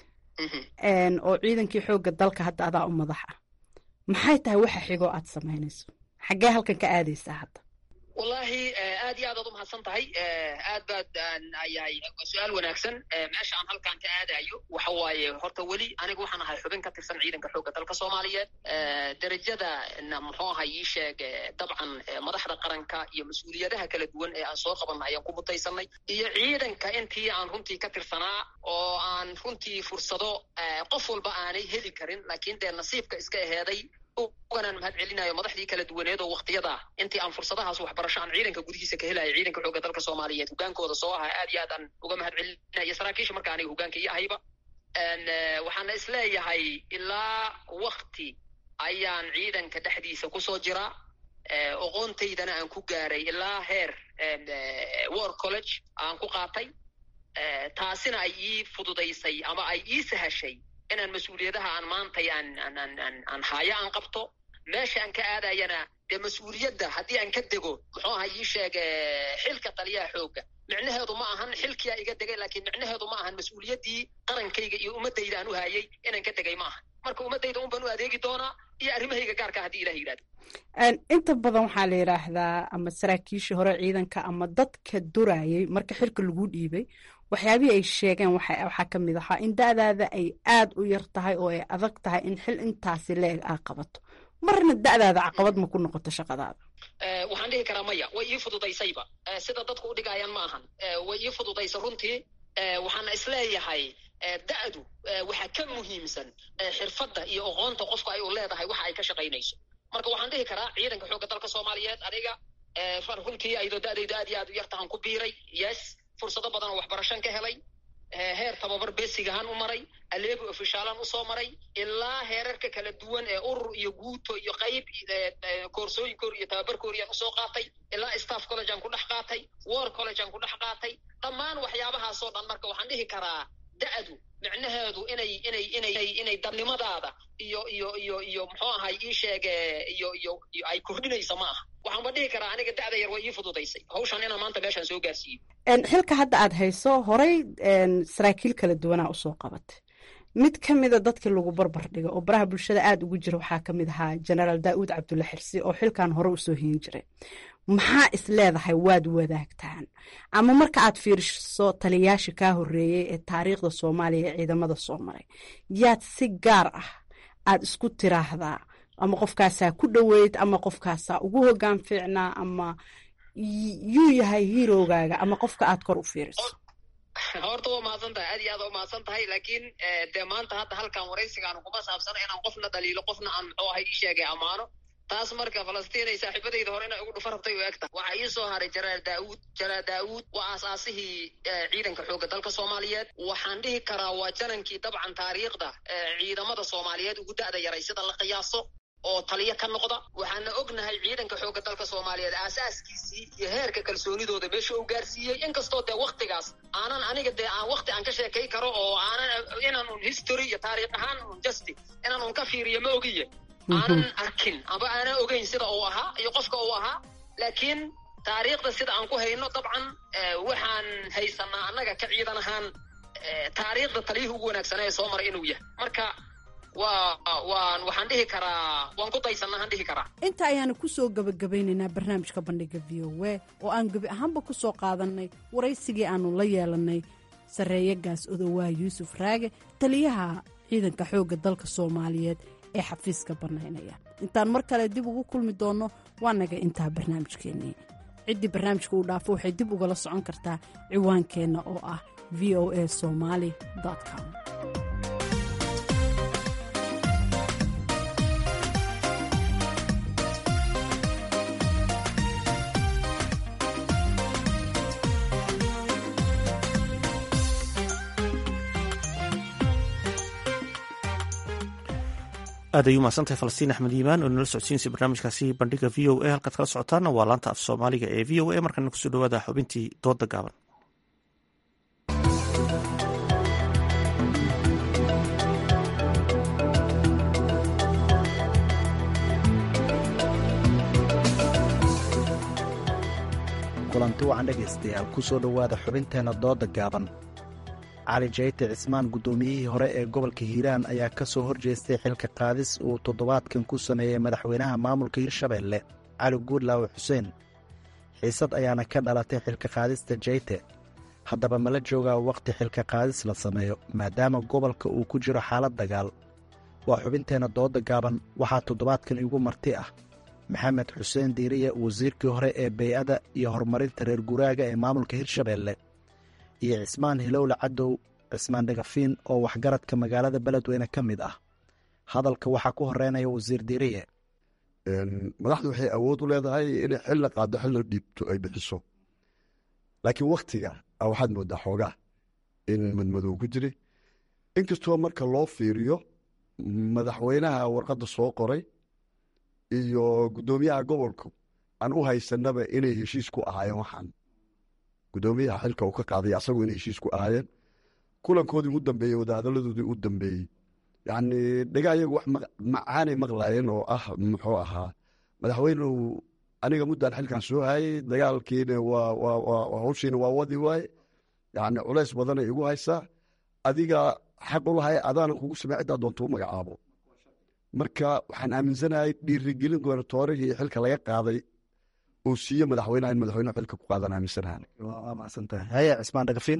oo ciidankii xoogga dalka hadda adaa u madax ah maxay tahay waxa xigoo aad samaynayso xaggee halkan ka aadaysaa hadda wallahi aad iyo aad aad umahadsan tahay aad baad ayahay su-aal wanaagsan meesha aan halkan ka aadayo waxa waaye horta weli aniga waxaan ahay xubin ka tirsan ciidanka xoogga dalka soomaaliyeed derajadana muxuu ahay ii sheeg dabcan madaxda qaranka iyo mas-uuliyadaha kala duwan ee aan soo qabanna ayaan ku mutaysanay iyo ciidanka intii aan runtii ka tirsanaa oo aan runtii fursado qof walba aanay heli karin laakiin dee nasiibka iska aheeday uganaan mahad celinayo madaxdii kala duwaneed oo waktiyada intii aan fursadahaas waxbarasho aan ciidanka gudihiisa ka helayo ciidanka xoogga dalka soomaaliyeed hogaankooda soo aha aad iyo aad aan uga mahad celinayo saraakiisha marka aniga hogaanka iyo ahayba waxaana isleeyahay ilaa wakti ayaan ciidanka dhexdiisa kusoo jiraa oqoontaydana aan ku gaaray ilaa heer war college aan ku qaatay taasina ay ii fududaysay ama ay ii sahashay inaan mas-uuliyadaha aan maantay aan aan aan aan aan haayo aan qabto meesha aan ka aadayana dee mas-uuliyadda haddii aan ka dego muxuu aha ii sheeg xilka taliyaha xoogga micnaheedu ma ahan xilkiyaa iga degay laakiin micnaheedu ma ahan mas-uuliyaddii qarankayga iyo ummaddayda aan u haayay inaan ka degay ma ahan marka ummaddayda un baan u adeegi doonaa iyo arrimahayga gaarka haddii ilah yidhahdo inta badan waxaa la yidhaahdaa ama saraakiishii hore ciidanka ama dadka durayay marka xilka lagu dhiibay waxyaabihii ay sheegeen waxaa ka mid ahaa in da'daada ay aad u yar tahay oo ay adag tahay in xil intaasi leeg aa qabato marna da'daada caqabad ma ku noqoto shaqadaada waxaan dhihi karaa maya way ii fududaysayba sida dadku u dhigayaan ma ahan way ii fududaysa runtii waxaana isleeyahay da'du waxaa ka muhiimsan xirfadda iyo oqoonta qofka ay u leedahay waxa ay ka shaqaynayso marka waxaan dhihi karaa ciidanka xoogga dalka soomaaliyeed aniga runtii ayadoo da'daydu aad iyo aad u yartahan ku biiray yes fursado badan oo waxbarashan ka helay heer tababar besigahaan u maray aleebo ofishaalan usoo maray ilaa heerarka kala duwan ee urur iyo guuto iyo qayb koorsooyinkoor iyo tababarkooriyaan usoo qaatay ilaa staff college aan ku dhex qaatay war college aan ku dhex qaatay dhammaan waxyaabahaasoo dhan marka waxaan dhihi karaa da-du micnaheedu inay inay inay inay dadnimadaada iyo iyo iyo iyo muxuu ahay ii sheege iyo iyo iyo ay kordhinaysa ma aha waxaanba dhihi karaa aniga da-da yar way ii fududaysay hawshan inaan maanta meeshaan soo gaarsiiyo xilka hadda aad hayso horay saraakiil kala duwanaa usoo qabatay mid ka mida dadkii lagu barbar dhigo oo baraha bulshada aada ugu jira waxaa ka mid ahaa genaraal daa'uud cabdulla xirsi oo xilkan hore usoo hiin jiray maxaa is leedahay waad wadaagtaan ama marka aad fiiriso taliyayaasha kaa horeeyey ee taariikhda soomaaliya ee ciidamada soo maray yaad si gaar ah aad isku tiraahdaa ama qofkaasaa ku dhoweyd ama qofkaasaa ugu hogaan fiicnaa ama yuu yahay hiirogaaga ama qofka aad kor u fiiriso horta waa mahadsan tahay aad iyo aad waa mahadsan tahay laakiin dee maanta hadda halkan waraysigaan kuma saabsana inaan qofna dhaliilo qofna aan muxuu ahay ii sheegay ammaano taas marka falastiin ay saaxiibadayda hore inay ugu dhufa rabtay u egta waxaa ii soo haray jaraal daauud jaraal daauud waa aasaasihii ciidanka xoogga dalka soomaaliyeed waxaan dhihi karaa waa janankii dabcan taariikhda ciidamada soomaaliyeed ugu da'da yaray sida la qiyaaso oo taliyo ka noqda waxaana ognahay ciidanka xoogga dalka soomaaliyeed aasaaskiisii iyo heerka kalsoonidooda meesha uu gaarsiiyey inkastoo dee waktigaas aanan aniga dee aan wakti aan ka sheekay karo oo aanan inaan un history iyo taariikh ahaan un justi inaan un ka fiiriyo ma ogiye aanan arkin amba aanan ogeyn sida uu ahaa iyo qofka uu ahaa laakiin taariikhda sida aan ku hayno dabcan waxaan haysanaa annaga ka ciidan ahaan taariikhda taliyihii ugu wanaagsanaa ee soo maray inuu yahay marka waa waan waxaan dhihi karaa waan ku daysanaa aan dhihi karaa inta ayaanu kusoo gabagabaynaynaa barnaamijka bandhiga v o a oo aan gebi ahaanba ku soo qaadanay waraysigii aanu la yeelanay sarreeye gaas odowaa yuusuf raage taliyaha ciidanka xoogga dalka soomaaliyeed ee xafiiska bannaynaya intaan mar kale dib ugu kulmi doonno waa naga intaa barnaamijkeennii ciddii barnaamijka uu dhaafo waxay dib ugala socon kartaa ciwaankeenna oo ah v o a somaali com aad ay u mahadsantahay falastiin axmed yimaan oo nala socodsiinaysa barnaamijkaasi bandhiga v o a halkaad kala socotaana waa laanta af soomaaliga ee v o a markana kusoo dhawaada xubintii dooda gaaban kulanti wacan dhegaystayaal ku soo dhowaada xubinteenna dooda gaaban cali jayte cismaan guddoomiyihii hore ee gobolka hiiraan ayaa ka soo horjeestay xilka qaadis uu toddobaadkan ku sameeyey madaxweynaha maamulka hirshabeelle cali guudlaawe xuseen xiisad ayaana ka dhalatay xilka qaadista jayte haddaba mala joogaa wakhti xilka qaadis la sameeyo maadaama gobolka uu ku jiro xaalad dagaal waa xubinteenna dooda gaaban waxaa toddobaadkan igu marti ah maxamed xuseen diiriye wasiirkii hore ee bey-ada iyo horumarinta reer guraaga ee maamulka hirshabeelle iyo cismaan hilowle cadow cismaan dhagafiin oo waxgaradka magaalada beledweyne ka mid ah hadalka waxaa ku horeynaya wasiir diiriye madaxdu waxay awood u leedahay inay xilna qaado xilna dhiibto ay bixiso laakiin waktiga waxaad moodaa xoogaa in madmadow ku jiri inkastoo marka loo fiiriyo madaxweynaha warqadda soo qoray iyo guddoomiyaha gobolku aan u haysanaba inay heshiis ku ahaayeen waxaan guddoomiyaha xilka uu ka qaaday asagu inay heshiis ku ahaayeen kulankoodii ugu dambeeyey wadahadaladoodii u dambeeyey yacni dhaga ayagu wax macaanay maqlaayeen oo ah muxuu ahaa madaxweynuhu aniga muddaan xilkan soo hayay dagaalkiina waa hawshiina waa wadi waaye yacni culays badanay igu haysaa adiga xaq u lahay adaana kugu samey ciddaa doonta u magacaabo marka waxaan aaminsanahay dhiirigelin gobernatoorihii xilka laga qaaday uu siiye madaxweynaha in madaxweynuhu xilka ku qaadan aaminsanahan waa mahadsantahay haya cismaan dhagafiin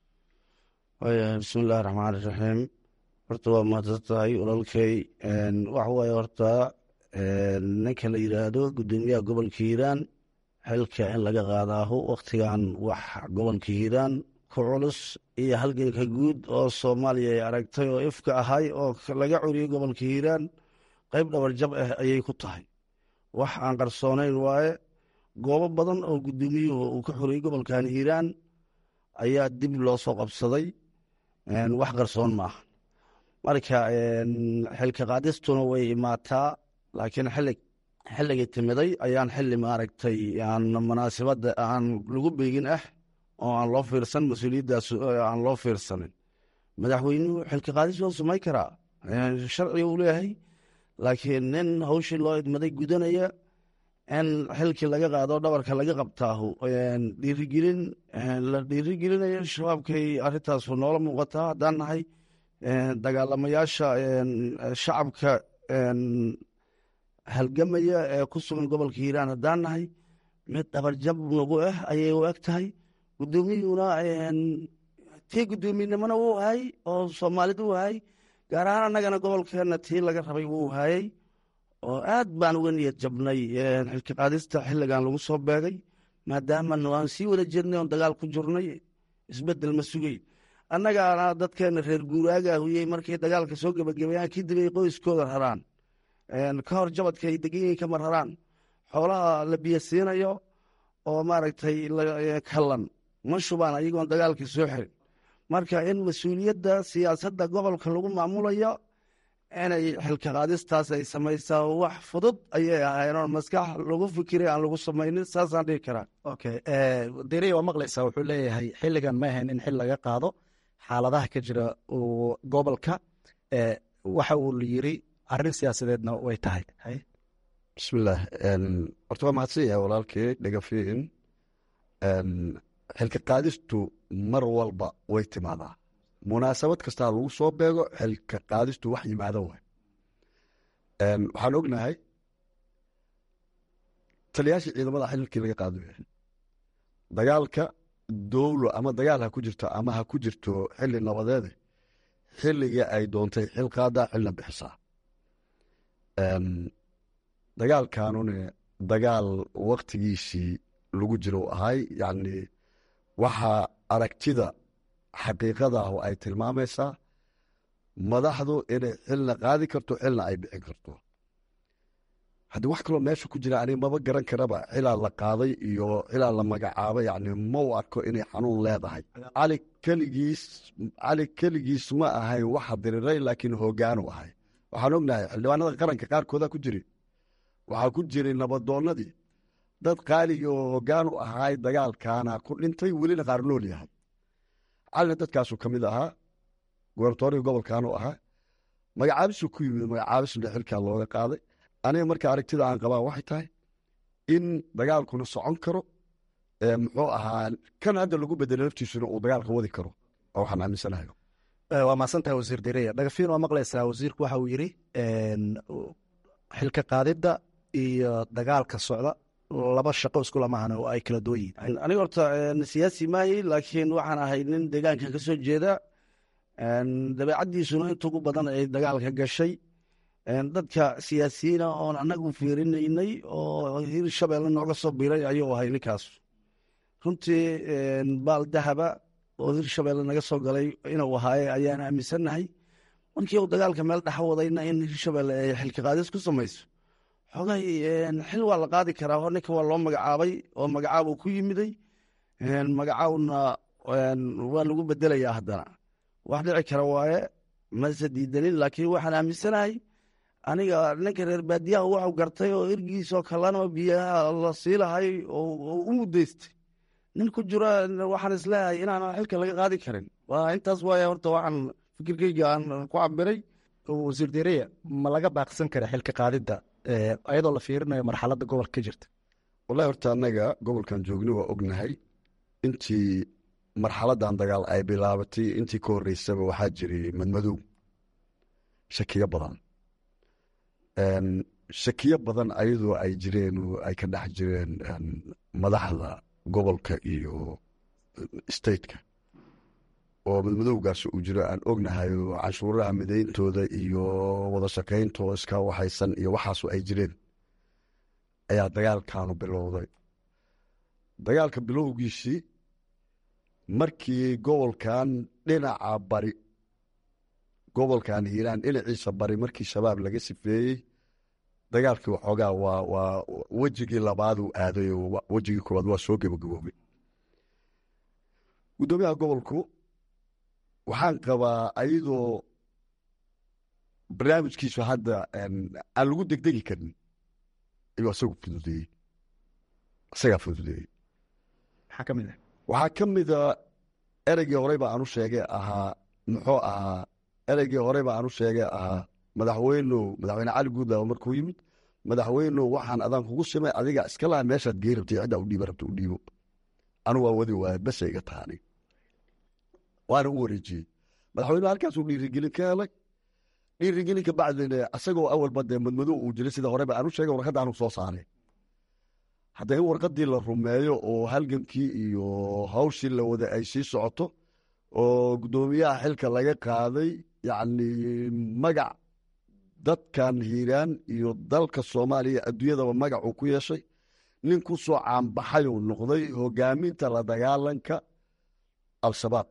waya bismillahi raxmaan iraxiim horta waa mahadsan tahay walaalkay waxa waaye horta ninka la yidhaahdo guddoomiyaha gobolka hiiraan xilka in laga qaadaaho wakhtigan wax gobolka hiiraan ku culus iyo halganka guud oo soomaaliya ay aragtay oo ifka ahay oo laga curiyey gobolka hiiraan qeyb dhabarjab ah ayay ku tahay wax aan qarsoonayn waaye goobo badan oo guddoomiyuhu uu ka xuriyey gobolkan hiiraan ayaa dib loo soo qabsaday wax qarsoon maaha marka xilka qaadistuna way imaataa laakiin xili xilligii timiday ayaan xili maaragtay aan munaasibadda aan lagu beegin ah oo aan loo fiirsan mas-uuliyaddaas aan loo fiirsanin madaxweynuhu xilka qaadis waa samayn karaa sharciga uu leeyahay laakiin nin hawshii loo idmaday gudanaya in xilkii laga qaado dhabarka laga qabtaahu dhiirigelin la dhiirigelinayo shabaabkay arrintaasu noola muuqataa haddaan nahay dagaalamayaasha shacabka halgamaya ee ku sugan gobolka hiiraan haddaan nahay mid dhabarjab nagu ah ayay u eg tahay guddoomiyuuna tii guddoomiyenimona wuu hayay oo soomaalida u hayay gaar ahaan annagana gobolkeenna tii laga rabay wuu hayay oo aad baan uga niyad jabnay xilka qaadista xilligan lagu soo beegay maadaama aan sii wada jirnay oon dagaal ku jirnay isbedel ma sugay annagaana dadkeena reer guuraaga huyey markay dagaalka soo gebagabeeyaan kadib ay qoyskooda raraan ka hor jabadka ay deganyihiin kama raraan xoolaha la biyo siinayo oo maaragtay kallan ma shubaan ayagoon dagaalka soo xirin marka in mas-uuliyadda siyaasadda gobolka lagu maamulayo inay xilka qaadistaas ay samaysaa wax fudud ayay ahayn oo maskax lagu fikiray aan lagu samaynin saasaan dhihi karaa okay deriya waa maqlaysaa wuxuu leeyahay xilligan ma ahayn in xil laga qaado xaaladaha ka jira gobolka waxa uu yiri arrin siyaasadeedna way tahay bismillaah horta waa mahadsan yahay walaalkii dhagafiin xilka qaadistu mar walba way timaadaa munaasabad kastaa lagu soo beego xilka qaadistu wax yimaado waay waxaan ognahay taliyaashii ciidamada xililkii laga qaado yahay dagaalka dowlo ama dagaal ha ku jirto ama ha ku jirto xili nabadeede xilligii ay doontay xil qaadaa xilna bixisaa dagaalkanune dagaal waktigiisii lagu jiro ahay yacni waxaa aragtida xaqiiqada ah oo ay tilmaamaysaa madaxdu inay xilna qaadi karto xilna ay bixin karto haddii wax kaloo meesha ku jira ani maba garan karaba xilaa la qaaday iyo xilaa la magacaabay yani ma u arko inay xanuun leedahay cali keligiis cali keligiis ma ahayn waxa diriray laakiin hoggaanu ahay waxaan ognahay xildhibaanada qaranka qaarkooda ku jiri waxaa ku jiray nabadoonnadii dad qaaliga oo hoggaanu ahaay dagaalkaana ku dhintay welina qaar nool yahay calina dadkaasuu ka mid ahaa gobernatoriga gobolkaanu ahaa magacaabisuu ku yimid magacaabisna xilkaa looga qaaday aniga marka aragtida aan qabaa waxay tahay in dagaalkuna socon karo muxuu ahaa kan hadda lagu bedelo laftiisuna uu dagaalka wadi karo oo waxaan aaminsanahay waa mahadsantahay wasiir dereya dhagafiin waa maqlaysaa wasiirku waxa uu yidhi xilka qaadidda iyo dagaalka socda laba shaqo isku lamahan oo ay kala duwan yihiin aniga horta siyaasi maayey laakiin waxaan ahay nin deegaankan ka soo jeeda dabeecaddiisuna inta ugu badan ay dagaalka gashay dadka siyaasiyiina oon annagu fiirinaynay oo hir shabeelle nooga soo biiray ayuu ahay ninkaas runtii baal dahaba oo hir shabeelle naga soo galay inuu ahaaye ayaan aaminsannahay markii uu dagaalka meel dhexa wadayna in hir shabeelle ay xilka qaadis ku samayso xogay xil waa la qaadi karaa oo ninka waa loo magacaabay oo magacaabuu ku yimiday magacaawna waa lagu bedelayaa haddana wax dhici kara waaye mase diidanin laakiin waxaan aaminsanahay aniga ninka reer baadiyaha waxu gartay oo ergiisoo kalena biyaha la siilahay oo u mudaystay nin ku jiro waxaan isleeyahay inaanan xilka laga qaadi karin waa intaas waaya horta waxaan fikirkeyga aan ku cabiray wasiir dereya ma laga baaqsan kara xilka qaadidda ayadoo la fiirinayo marxaladda gobolka ka jirta wallahi horta annaga gobolkan joogni waa ognahay intii marxaladdan dagaal ay bilaabatay intii ka horreysaba waxaa jiray madmadow shakiyo badan shakiyo badan ayadoo ay jireen oo ay ka dhex jireen madaxda gobolka iyo stateka oo madmadowgaas uu jiro aan ognahay oo canshuuraha midayntooda iyo wada shaqayntoo iska waxaysan iyo waxaasu ay jireen ayaa dagaalkaanu bilowday dagaalka bilowgiisii markii gobolkan dhinaca bari gobolkan hiiraan dhinaciisa bari markii shabaab laga sifeeyey dagaalkii waxoogaa waa waa wejigii labaaduu aaday oo wejigii koowaad waa soo gebagaboobay guddoomiyaha gobolku waxaan qabaa ayadoo barnaamijkiisu hadda aan lagu degdegi karin ayuu isagu fududeeyey isagaa fududeeyey maxaa ka mid ah waxaa ka mida ereygii horey ba aanu sheegay ahaa muxuu ahaa ereygii horey ba aanu sheegay ahaa madaxweynow madaxweyne cali guudlaawo markuu yimid madaxweynow waxaan adaan kugu simay adiga iska laha meeshaad gey rabtay ciddaa u dhiiba rabta u dhiibo anu waa wadi waaya basa iga taani waana u wareejiyey madaxweynuhu halkaasuu dhiirigelin ka helay dhiirigelin ka bacdina asagoo awalba dee madmadow uu jiray sida horeba aanu sheegay warqadda aanu soo saaray hadda in warqaddii la rumeeyo oo halgankii iyo hawshii la wada ay sii socoto oo guddoomiyaha xilka laga qaaday yacni magac dadkan hiiraan iyo dalka soomaaliya adduunyadaba magac uu ku yeeshay nin ku soo caanbaxay uu noqday hogaaminta la dagaalanka al-shabaab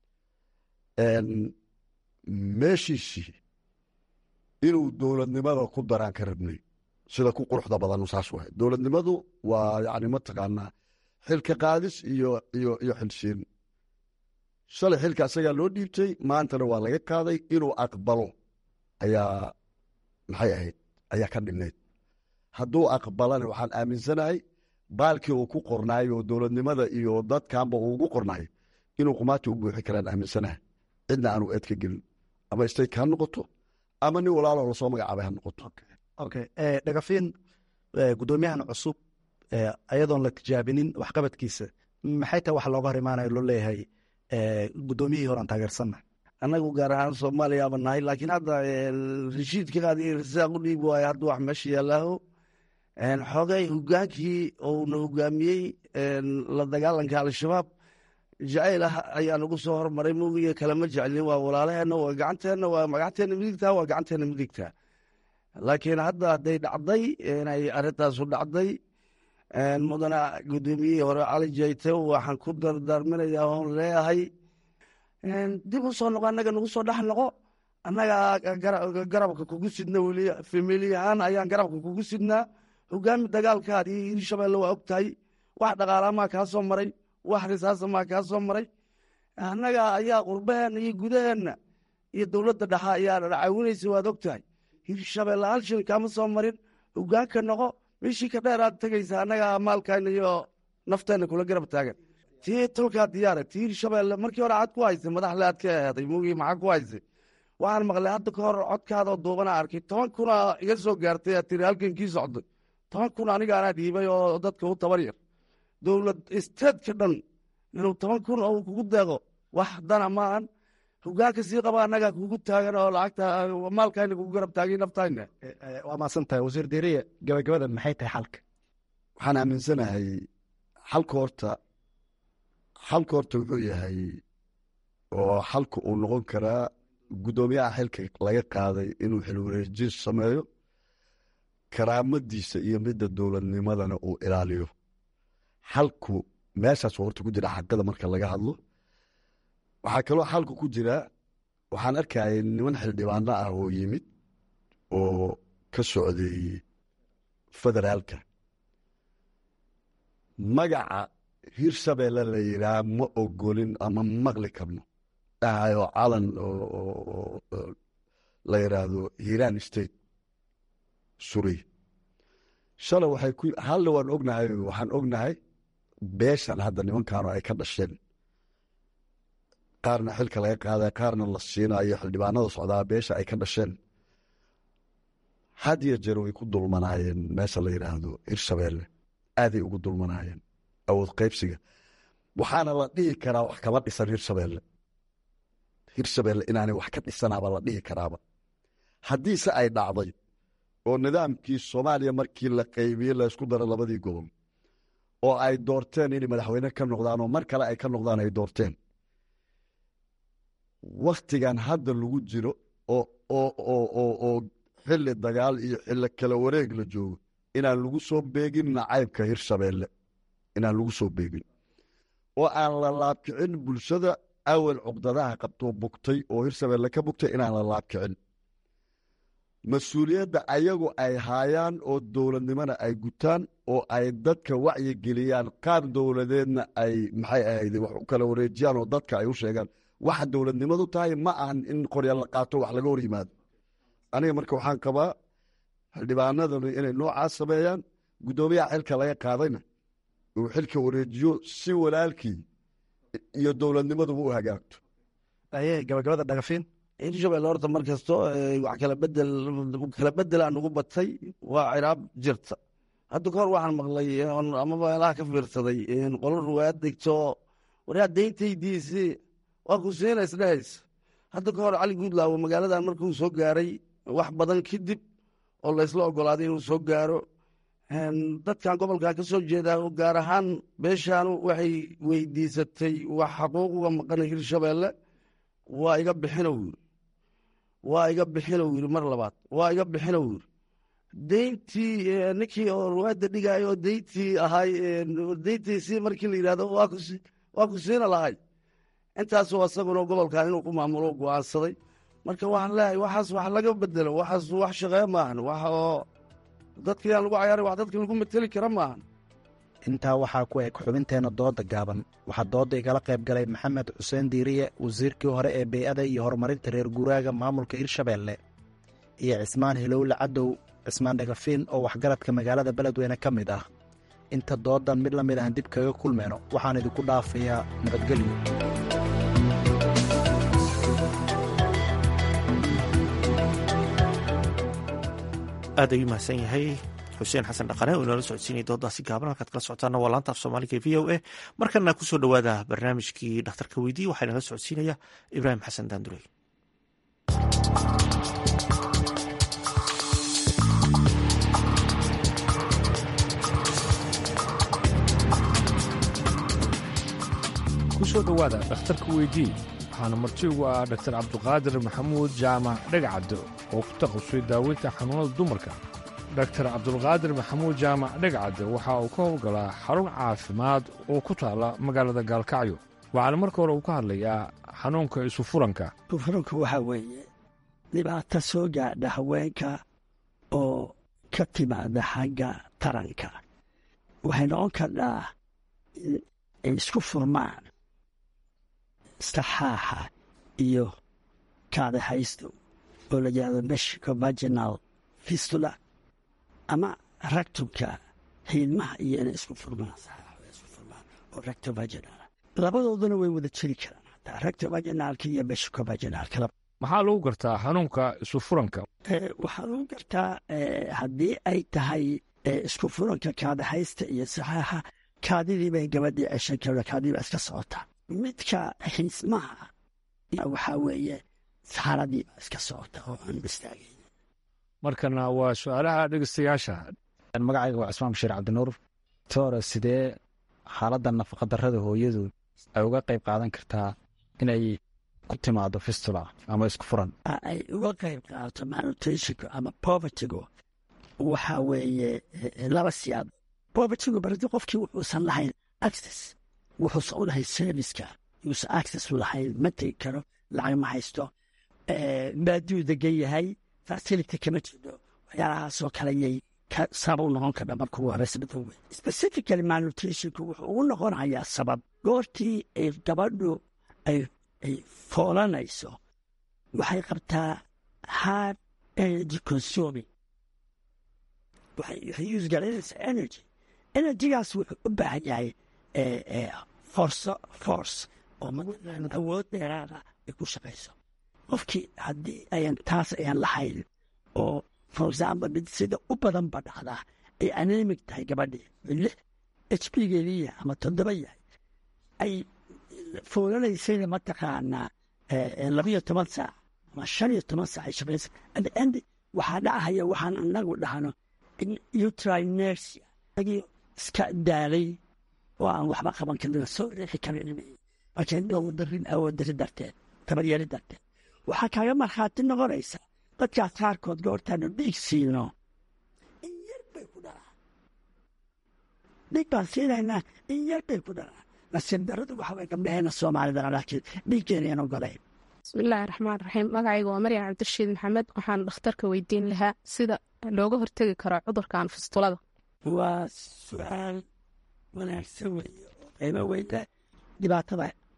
meeshiisii inuu dowladnimada ku daraan ka rabnay sida ku quruxda badan saas wahay dowladnimadu waa yani mataqaanaa xilka qaadis iyo iyo iyo xilsiin shalay xilka asagaa loo dhiibtay maantana waa laga qaaday inuu aqbalo ayaa maxay ahayd ayaa ka dhignayd hadduu aqbalana waxaan aaminsanahay baalkii uu ku qornaay oo dowladnimada iyo dadkanba uu ugu qornaay inuu qumaati u buuxi karaan aaminsanahay cidna aanu eed ka gelin ama state ha noqoto ama nin walaaloo lasoo magacaabay ha noqoto okay dhagafiin guddoomiyahan cusub ayadoon la tijaabinin waxqabadkiisa maxay tahay wax looga hor imaanayo loo leeyahay guddoomiyihii horan taageersanna annagu gaar ahaan soomaaliyaaba nahay laakiin hadda rashiidka qaadi rasaaq u dhiibi waayo hadda wax meesha yaallaaho xogay hogaankii uuna hogaamiyey la dagaalanka al-shabaab jacayl ah ayaa nagu soo hormaray moogiga kalema jeclin waa walaalaheenna waa gacanteenna waa gacanteena midigtaa waa gacanteena midigtaa laakiin hadda hadday dhacday inay arrintaasu dhacday mudana guddoomiyihii hore cali jayte waxaan ku dardaarminayaa oon leeyahay dib u soo noqo annaga nagu soo dhex noqo annaga garabka kugu sidna weli famili ahaan ayaan garabka kugu sidnaa hogaami dagaalkaadii hirshabeelle waa og tahay wax dhaqaalamaa kaa soo maray wax risaasamaa kaa soo maray annaga ayaa qurbaheenna iyo gudaheenna iyo dowladda dhexa ayaa caawinaysa waad og tahay hirshabeelle hal shil kaama soo marin hogaanka noqo meeshii ka dheer aad tegaysa annaga maalkayna iyo nafteenna kula garab taagan tii tolkaa diyaara tii hirshabeelle markii hore aad ku haysay madaxle aad ka aheeday mugii maxaa ku haysay waxaan maqlay hadda ka hor codkaadoo duubana arkay toban kuna iga soo gaartay aad tiri halkan kii socday toban kun aniga anaa dhiibay oo dadka u tabar yar dowlad isteedka dhan inuu toban kun oo kugu deeqo wax dana maahan hogaanka sii qaba annagaa kugu taagan oo lacagta maalkayna kugu garab taagay naftayna waa maasan tahay wasiir diiriye gabagabada maxay tahay xalka waxaan aaminsanahay xalka horta xalka horta wuxuu yahay oo xalka uu noqon karaa guddoomiyaha xilka laga qaaday inuu xilwareejin sameeyo karaamadiisa iyo midda dowladnimadana uu ilaaliyo xalku meeshaas horta ku jira xaqada marka laga hadlo waxaa kaloo xalku ku jira waxaan arkayay niman xildhibaano ah oo yimid oo ka socday federaalka magaca hirshabeelle la yidhaah ma ogolin ama maqli karno dhahayo calan oo la yidhaahdo hiiraan state suray shalay waxay ku halle waan ognahay waxaan ognahay beeshan hadda nimankaanu ay ka dhasheen qaarna xilka laga qaaday qaarna la siinayo xildhibaanada socdaa beesha ay ka dhasheen had iyo jeer way ku dulmanaayeen meesha la yidhaahdo hirshabeelle aaday ugu dulmanaayeen awood qaybsiga waxaana la dhihi karaa wax kama dhisan hirshabeelle hirshabeelle inaanay wax ka dhisanaaba la dhihi karaaba haddiise ay dhacday oo nidaamkii soomaaliya markii la qaybiyey laysku daro labadii gobol oo ay doorteen inay madaxweyne ka noqdaan oo mar kale ay ka noqdaan ay doorteen wakhtigan hadda lagu jiro oo xilli dagaal iyo xilli kala wareeg la joogo inaan lagu soo beegin nacaybka hirshabeelle inaan lagu soo beegin oo aan la laabkicin bulshada awal cuqdadaha qabtoo bugtay oo hirshabeelle ka bugtay inaan la laabkicin mas-uuliyadda ayagu ay haayaan oo dowladnimona ay gutaan oo ay dadka wacyi geliyaan qaar dowladeedna ay maxay ahayd wax u kala wareejiyaan oo dadka ay u sheegaan waxa dowladnimadu tahay ma ahan in qorya la qaato wax laga hor yimaado aniga marka waxaan qabaa xildhibaanadanu inay noocaas sameeyaan guddoomiyaha xilka laga qaadayna uu xilka wareejiyo si walaalkii iyo dowladnimaduba u hagaagto aye gabagabada dhagafiin hirshabelle horta mar kasto wax kala bedel kala bedelaa nugu batay waa ciraab jirta hadda kahor waxaan maqlay ama meelaha ka fiirsaday qolo ruwaayad degto waraa deyntaydiisi waa ku siina isdhehaysa hadda kahor cali guudlaawo magaaladan markuu soo gaaray wax badan kadib oo laysla ogolaaday inuu soo gaaro dadkan gobolkan ka soo jeedaa oo gaar ahaan beeshaanu waxay weydiisatay wax xaquuq uga maqan hirshabelle waa iga bixinow yiri waa iga bixinow yiri mar labaad waa iga bixinow yiri deyntii ninkii oo ruwaadda dhigaayo oo deyntii ahay deyntiisii markii la yidhahdo waa ku siina lahay intaasoo asaguna gobolkan inuu ku maamulo go'aansaday marka waxaan leeyahay waxaas wax laga bedelo waxaas wax shaqeeya maahan wax oo dadkii aan lagu cayaaray wax dadka lagu mateli kara maahan intaa waxaa ku eg xubinteenna dooda gaaban waxaa dooda igala qayb galay maxamed xuseen diiriye wasiirkii hore ee bey'ada iyo horumarinta reer guuraaga maamulka hirshabeelle iyo cismaan hilowle cadow cismaan dhagafiin oo waxgaradka magaalada beledweyne ka mid ah inta doodan mid la mid ahan dib kaga kulmayno waxaan idinku dhaafayaa nabadgelyo aad ayuu mahadsan yahay xuseen xasan dhaqane oo inoola socodsiinaya doodaasi gaaban halkaad kala socotaana waa laanta af soomaaliga e v o a markana kusoo dhowaada barnaamijkii dhakhtarka weydiye waxaa inala socodsiinaya ibraahim xasan daandurey kusoo dhowaada dhakhtarka weydii waxaana marti ugu ah dhaktar cabduqaadir maxamuud jaamac dhegcadde oo ku taqasustay daaweynta xanuunada dumarka dhaktar cabdulqaadir maxamuud jaamac dhegcadde waxa uu ka howlgalaa xarun caafimaad oo ku taalla magaalada gaalkacyo waxaana marka hore uu ka hadlayaa xanuunka isufuranka isufuranka waxaa weeye dhibaato soo gaadha haweenka oo ka timaada xagga taranka waxay noqon kardhaa ay isku furmaan saxaaxa iyo kaadahaysto oo la yidhahdo meshiko vaginal fistula ama ragtumka hiidmaha iyo inay isku furmaan isku furmaan oo recto vaginal labadooduna way wada jiri karaan hataa recto vaginalka iyo meshiko vaginalka maxaa lagu gartaa xanuunka isufuranka waxaa lagu gartaa haddii ay tahay isku furanka kaadahaysta iyo saxaaxa kaadidii bay gabadhii ceshan karta kaadidii baa iska socotaa midka xiismaha waxaa weeye saxaradii baa iska socota oo aan istaagayn markana waa su-aalaha dhegeystayaasha magacayga waa cismaan bashiir cabdinuur toore sidee xaaladda nafaqadarrada hooyadu ay uga qayb qaadan kartaa inay ku timaado fistula ama isku furan ay uga qayb qaadato malnutritionka ama povertygu waxaa weeye laba siyaad povertygu baradi qofkii wuxuusan lahayn access wuxuusan u lahayn serviceka yuusan access u lahayn ma tegi karo lacag ma haysto baaduu degan yahay facility kama jirdo waxyaalahaasoo kale yay sabab u noqon kardha marka ugu horeysa mid wey specifically malnutritionku wuxuu ugu noqonayaa sabab goortii ay gabadhu ay ay foolanayso waxay qabtaa hard energy consuming waxay use garanaysaa energy energygaas wuxuu u baahan yahay forso force oo awood dheeraada ay ku shaqayso qofkii haddii ayan taas ayan lahayn oo for example mid sida u badan ba dhacdaa ay anemic tahay gabadhii lix h p geeliya ama toddoba yahay ay foolanaysayna mataqaanaa labiyo toban saac ama shan iyo toban saac ay shaqaysa at the end waxaa dhacaya waxaan anagu dhahno in utrinersia agii iska daalay oo aan waxba qaban karin soo riixi karin marka awooddarin awooddarin darteed tabaryari darteed waxaa kaaga markhaati noqonaysa dadkaas qaarkood goortaanu dhiig siino in yar bay ku dhalaan dhiig baan siinaynaa in yar bay ku dhalaan nasiib daradu waxa way gabdhaheena soomaalidana laakiin dhiiggeenayaan ogolayn bismillaahi raxmaan raxiim magacayga waa maryam cabdirashiid maxamed waxaan dhakhtarka weydiin lahaa sida looga hortegi karo cudurkan fistulada waa su-aal wanaagsan weeye oo qiimo weynta dhibaatada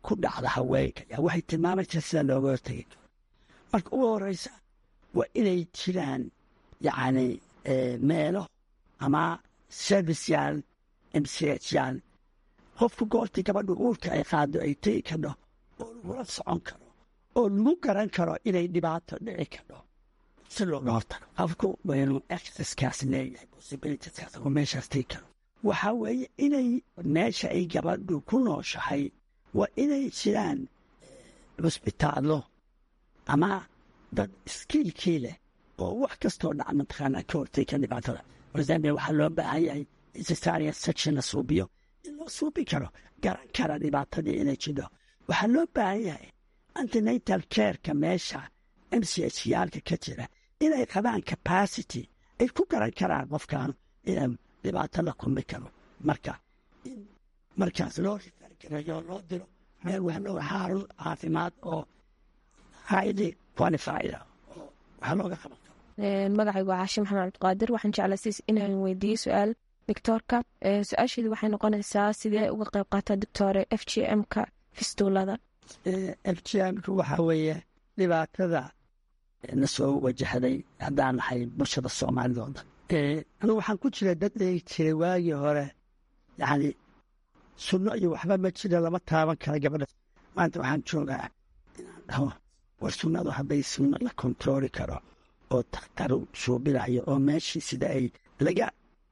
ku dhacda haweenka yaa waxay tilmaamaysaa sida looga hortegi karo marka ugu horeysa waa inay jiraan yacni meelo ama serviceyaal mchyaal qofku goortii gabadhu uurka ay qaado ay tegi kadho oo lagula socon karo oo lagu garan karo inay dhibaato dhici kadho si looga hortago qofku waynu exerciskaas leeyahay possibilitieskaas oo meeshaas tegi karo waxaa weeye inay meesha ay gabadhu ku nooshahay waa inay jiraan cusbitaallo ama dad iskiilkii leh oo wax kastoo dhaca mataqaanaa ka hortay ka dhibaatada example waxaa loo baahan yahay in cesarean section la suubiyo in loo suubi karo garan kara dhibaatadii inay jidho waxaa loo baahan yahay antenatal careka meesha m c h yaalka ka jira inay qabaan capacity ay ku garan karaan qofkan inay dhibaato la kulmi karo marka in markaas loo rifargareeyo loo diro meel wahlo xarun caafimaad oo highly qualified ah oo wax looga qaban magacaygu waa caashi maxamed cabdiqaadir waxaan jeclasiis inaan weydiiyo su-aal doctoorka su-aasheedu waxay noqonaysaa sidee uga qayb qaataa doctore f g m-ka fistulada f g m-ka waxaa weeye dhibaatada na soo wajahday haddaan nahay bulshada soomaalida oo dhan anigu waxaan ku jira dad eegi jiray waagii hore yacni sunno iyo waxba ma jira lama taaban kara gabadha maanta waxaan joogaa inaan dhaho war sunnadu hadday sunno la kontarooli karo oo takhtar suubinayo oo meeshii sida ay laga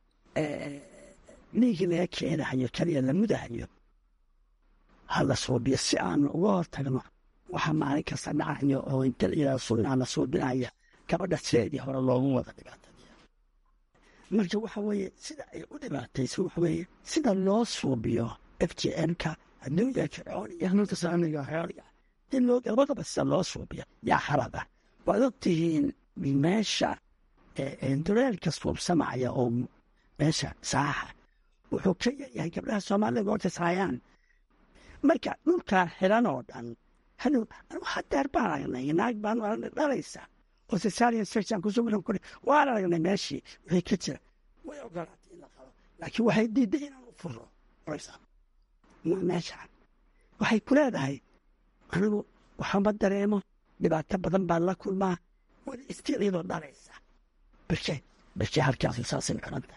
dhiigi laga keenahayo kaliya la mudahayo hala suubiyo si aanu uga hortagno waxa maalin kasta dhacayo oo inta layidhahdo sunnaa la suubinaya gabadha sideedii hore loogu wada dhibaatadiya marka waxa weeye sida ay u dhibaatayso waxa weeye sida loo suubiyo f j m-ka hadduu yahay fircoon iyo hanuunka saamiga xooliga in loo labadaba sida loo suubiyo yaa khalada waad ogtihiin meesha dureelka suubsamaya oo meesha saaxa wuxuu ka yaryahay gabdhaha soomaalida goorta saayaan marka dhulkaa xiran oo dhan hadow anu hadeer baan aragnay naag baan aragnay dhalaysa oo cesarian section ku sugan kuri waan aragnay meeshii wixii ka jira way ogolaatay in la qabo laakiin waxay diiday inaan u furo oraysa meeshaan waxay ku leedahay anigu waxama dareemo dhibaato badan baan la kulmaa weli istiil iyadoo dhalaysa birke birke halkaasi saasay xiranta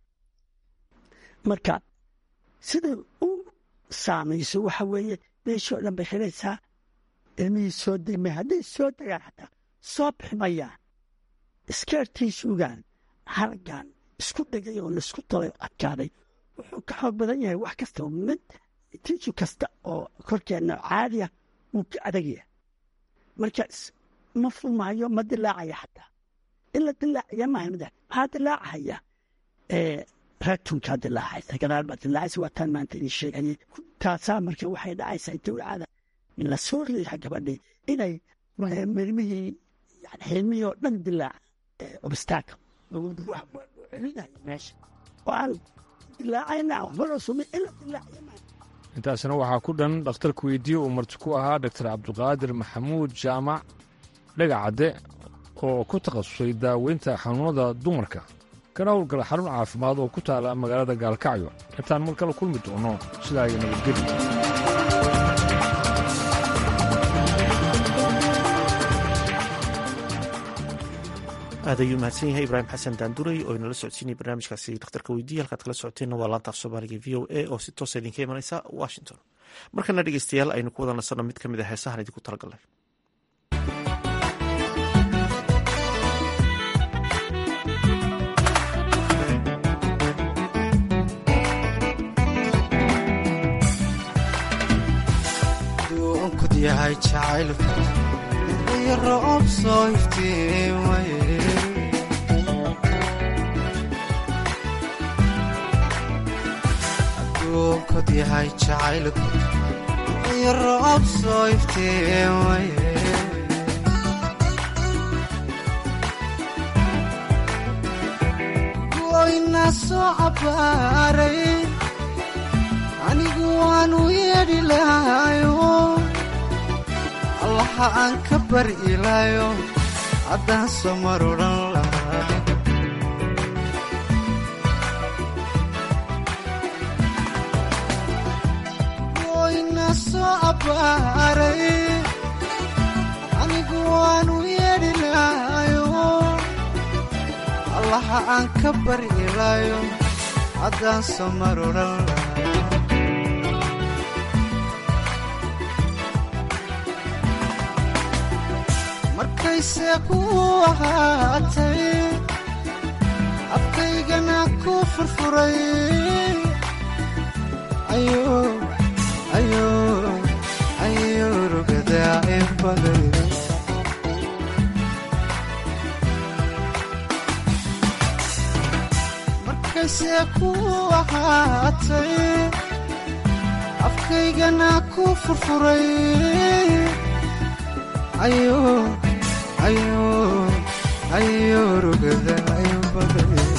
marka sida u saamayso waxa weeye meeshoo dhan bay xiraysaa ilmihii soo degmay hadday soo degaan xataa soo biximayaan iskeertay suugaan hargan isku dhegay oo laisku talay adkaaday wuxuu ka xoog badan yahay wax kasta mid tiiju kasta oo korkeenna caadiya wuu ka adagaya marka ma furmaayo ma dilaacaya xataa in la dilaacaya maaha mid maxaa dilaacaya ratunkaa dilaacaysa gadaal baa dilaacaysa waa taan maanta idin sheegayay taasaa marka waxay dhacaysaa dowlacada in la soo riixa gabadhii inay mirmihii yani xilmihii oo dhan dilaaca obstacle celinayo meesha oo aan dilaacayna waxba loo sumin in la dilaacaya maaha intaasna waxaa ku dhan dhakhtarka weydiye uu marti ku ahaa doktor cabdiqaadir maxamuud jaamac dhagacadde oo ku takhasusay daaweynta xanuunada dumarka kana howlgala xarun caafimaad oo ku taala magaalada gaalkacyo intaan mar kale kulmi doono sidaa iyo nabadgeli aad ayuu mahadsan yahay ibraahim xasan daanduray oo inala socodsiinaya barnaamijkaasi dhakhtarka weydiiya halkaad kala socoteenna waa laanta af soomaaliga v o a oo si toosa idinka imanaysa washington markana dhegeystayaal aynu ku wada nasanno mid ka mid a heesahan idinku talagalnay yahay jacaylku iyo roob soo iftiimaye adduunkod yahay jacaylku iyo roob soo iftiimaye goyna soo cabbaaray anigu waanu yeedhi lahayo allaha aan ka bari ilaayo haddaan soo mar odhan lahaa goyna soo cabaaray anigu waanu yeedhi lahayo allaha aan ka bari ilaayo haddaan soo marudhan lahay markayse ku ahaatay afkaygana ku furfuray ayo rugadaa in baday markayse ku ahaatay afkaygana ku furfuray ayo rugadaa in baday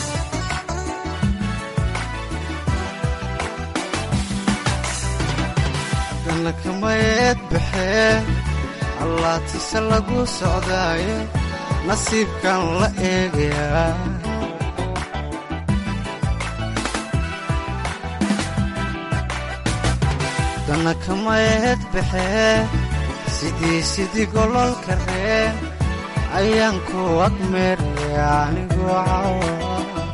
kamayeed baxee allaatise lagu socdaaye nasiibkan la eegayaa dana kamayeed baxee sidii sidii gololka reen ayaan ku agmeeraya anigoo cawa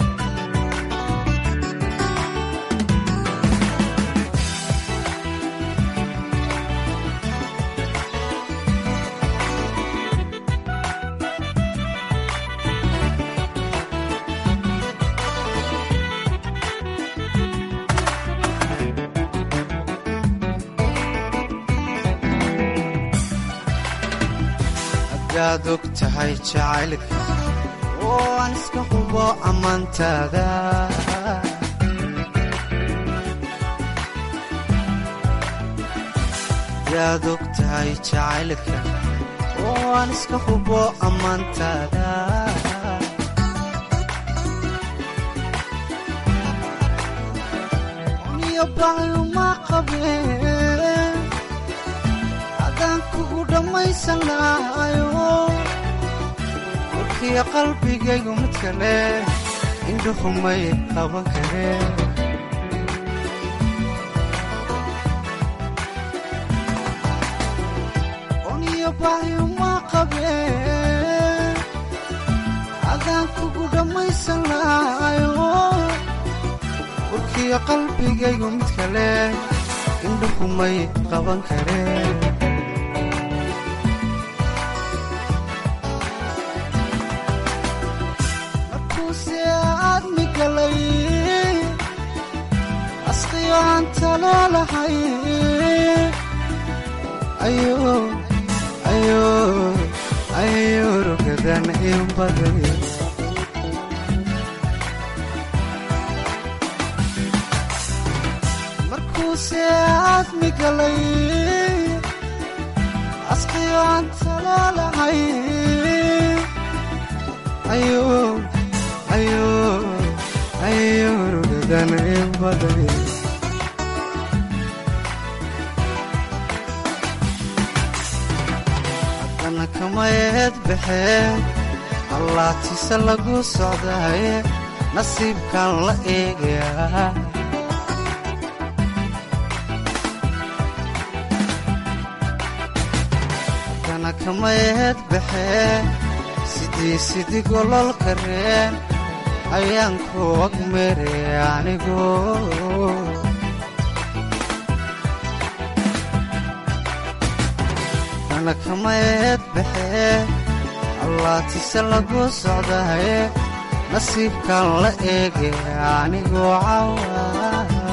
adaad og tahay jacaylka oo aan iska hubo ammaantaada adaad og tahay jacaylka oo aan iska hubo ammaantaada niyo baayuma qabeen adaan kugu dhammaysan lahayo warkiyo qalbigaygu mid kale indhuhumay qaban kareen oniyo baayuma qabeen adaan kugu dhammaysan lahayo warkiyo qalbigaygu mid kale indhuhumay qaban kareen asqiyo aan taloolahay ayo rugadan in baday markuuse aadmi galay asqiyo aan taloolahay ayo rugadan in baday haddana kamayeed baxee allaatise lagu socdaaye nasiibkan la eegayaa haddana kamayeed baxee sidii sidii gololka reen ayaan ku agmeere anigu dana kamayeed baxee allaatise lagu socdaye nasiibkan la eege anigoo cawa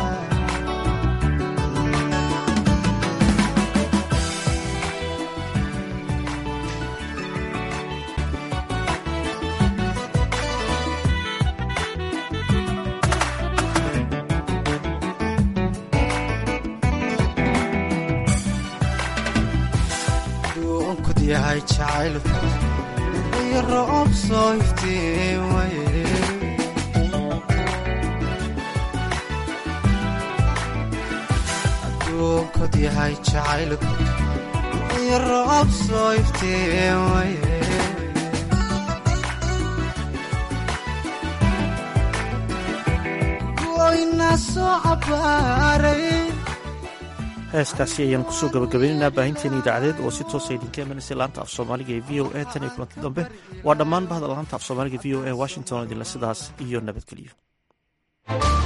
duunkud yahay jacaylku iyo roob soo iftiimaye aduunkud yahay jacaylku iyo roob soo iftiimaye goyna soo cabaaray heeskaasi ayaan kusoo gabagabaynaynaa baahinteena idaacadeed oo si toosa idinka imanaysa laanta af soomaaliga ee v o a tan iyo kulanti dambe waa dhammaan bahda laanta af soomaaliga v o a washington idinle sidaas iyo nabadgelyo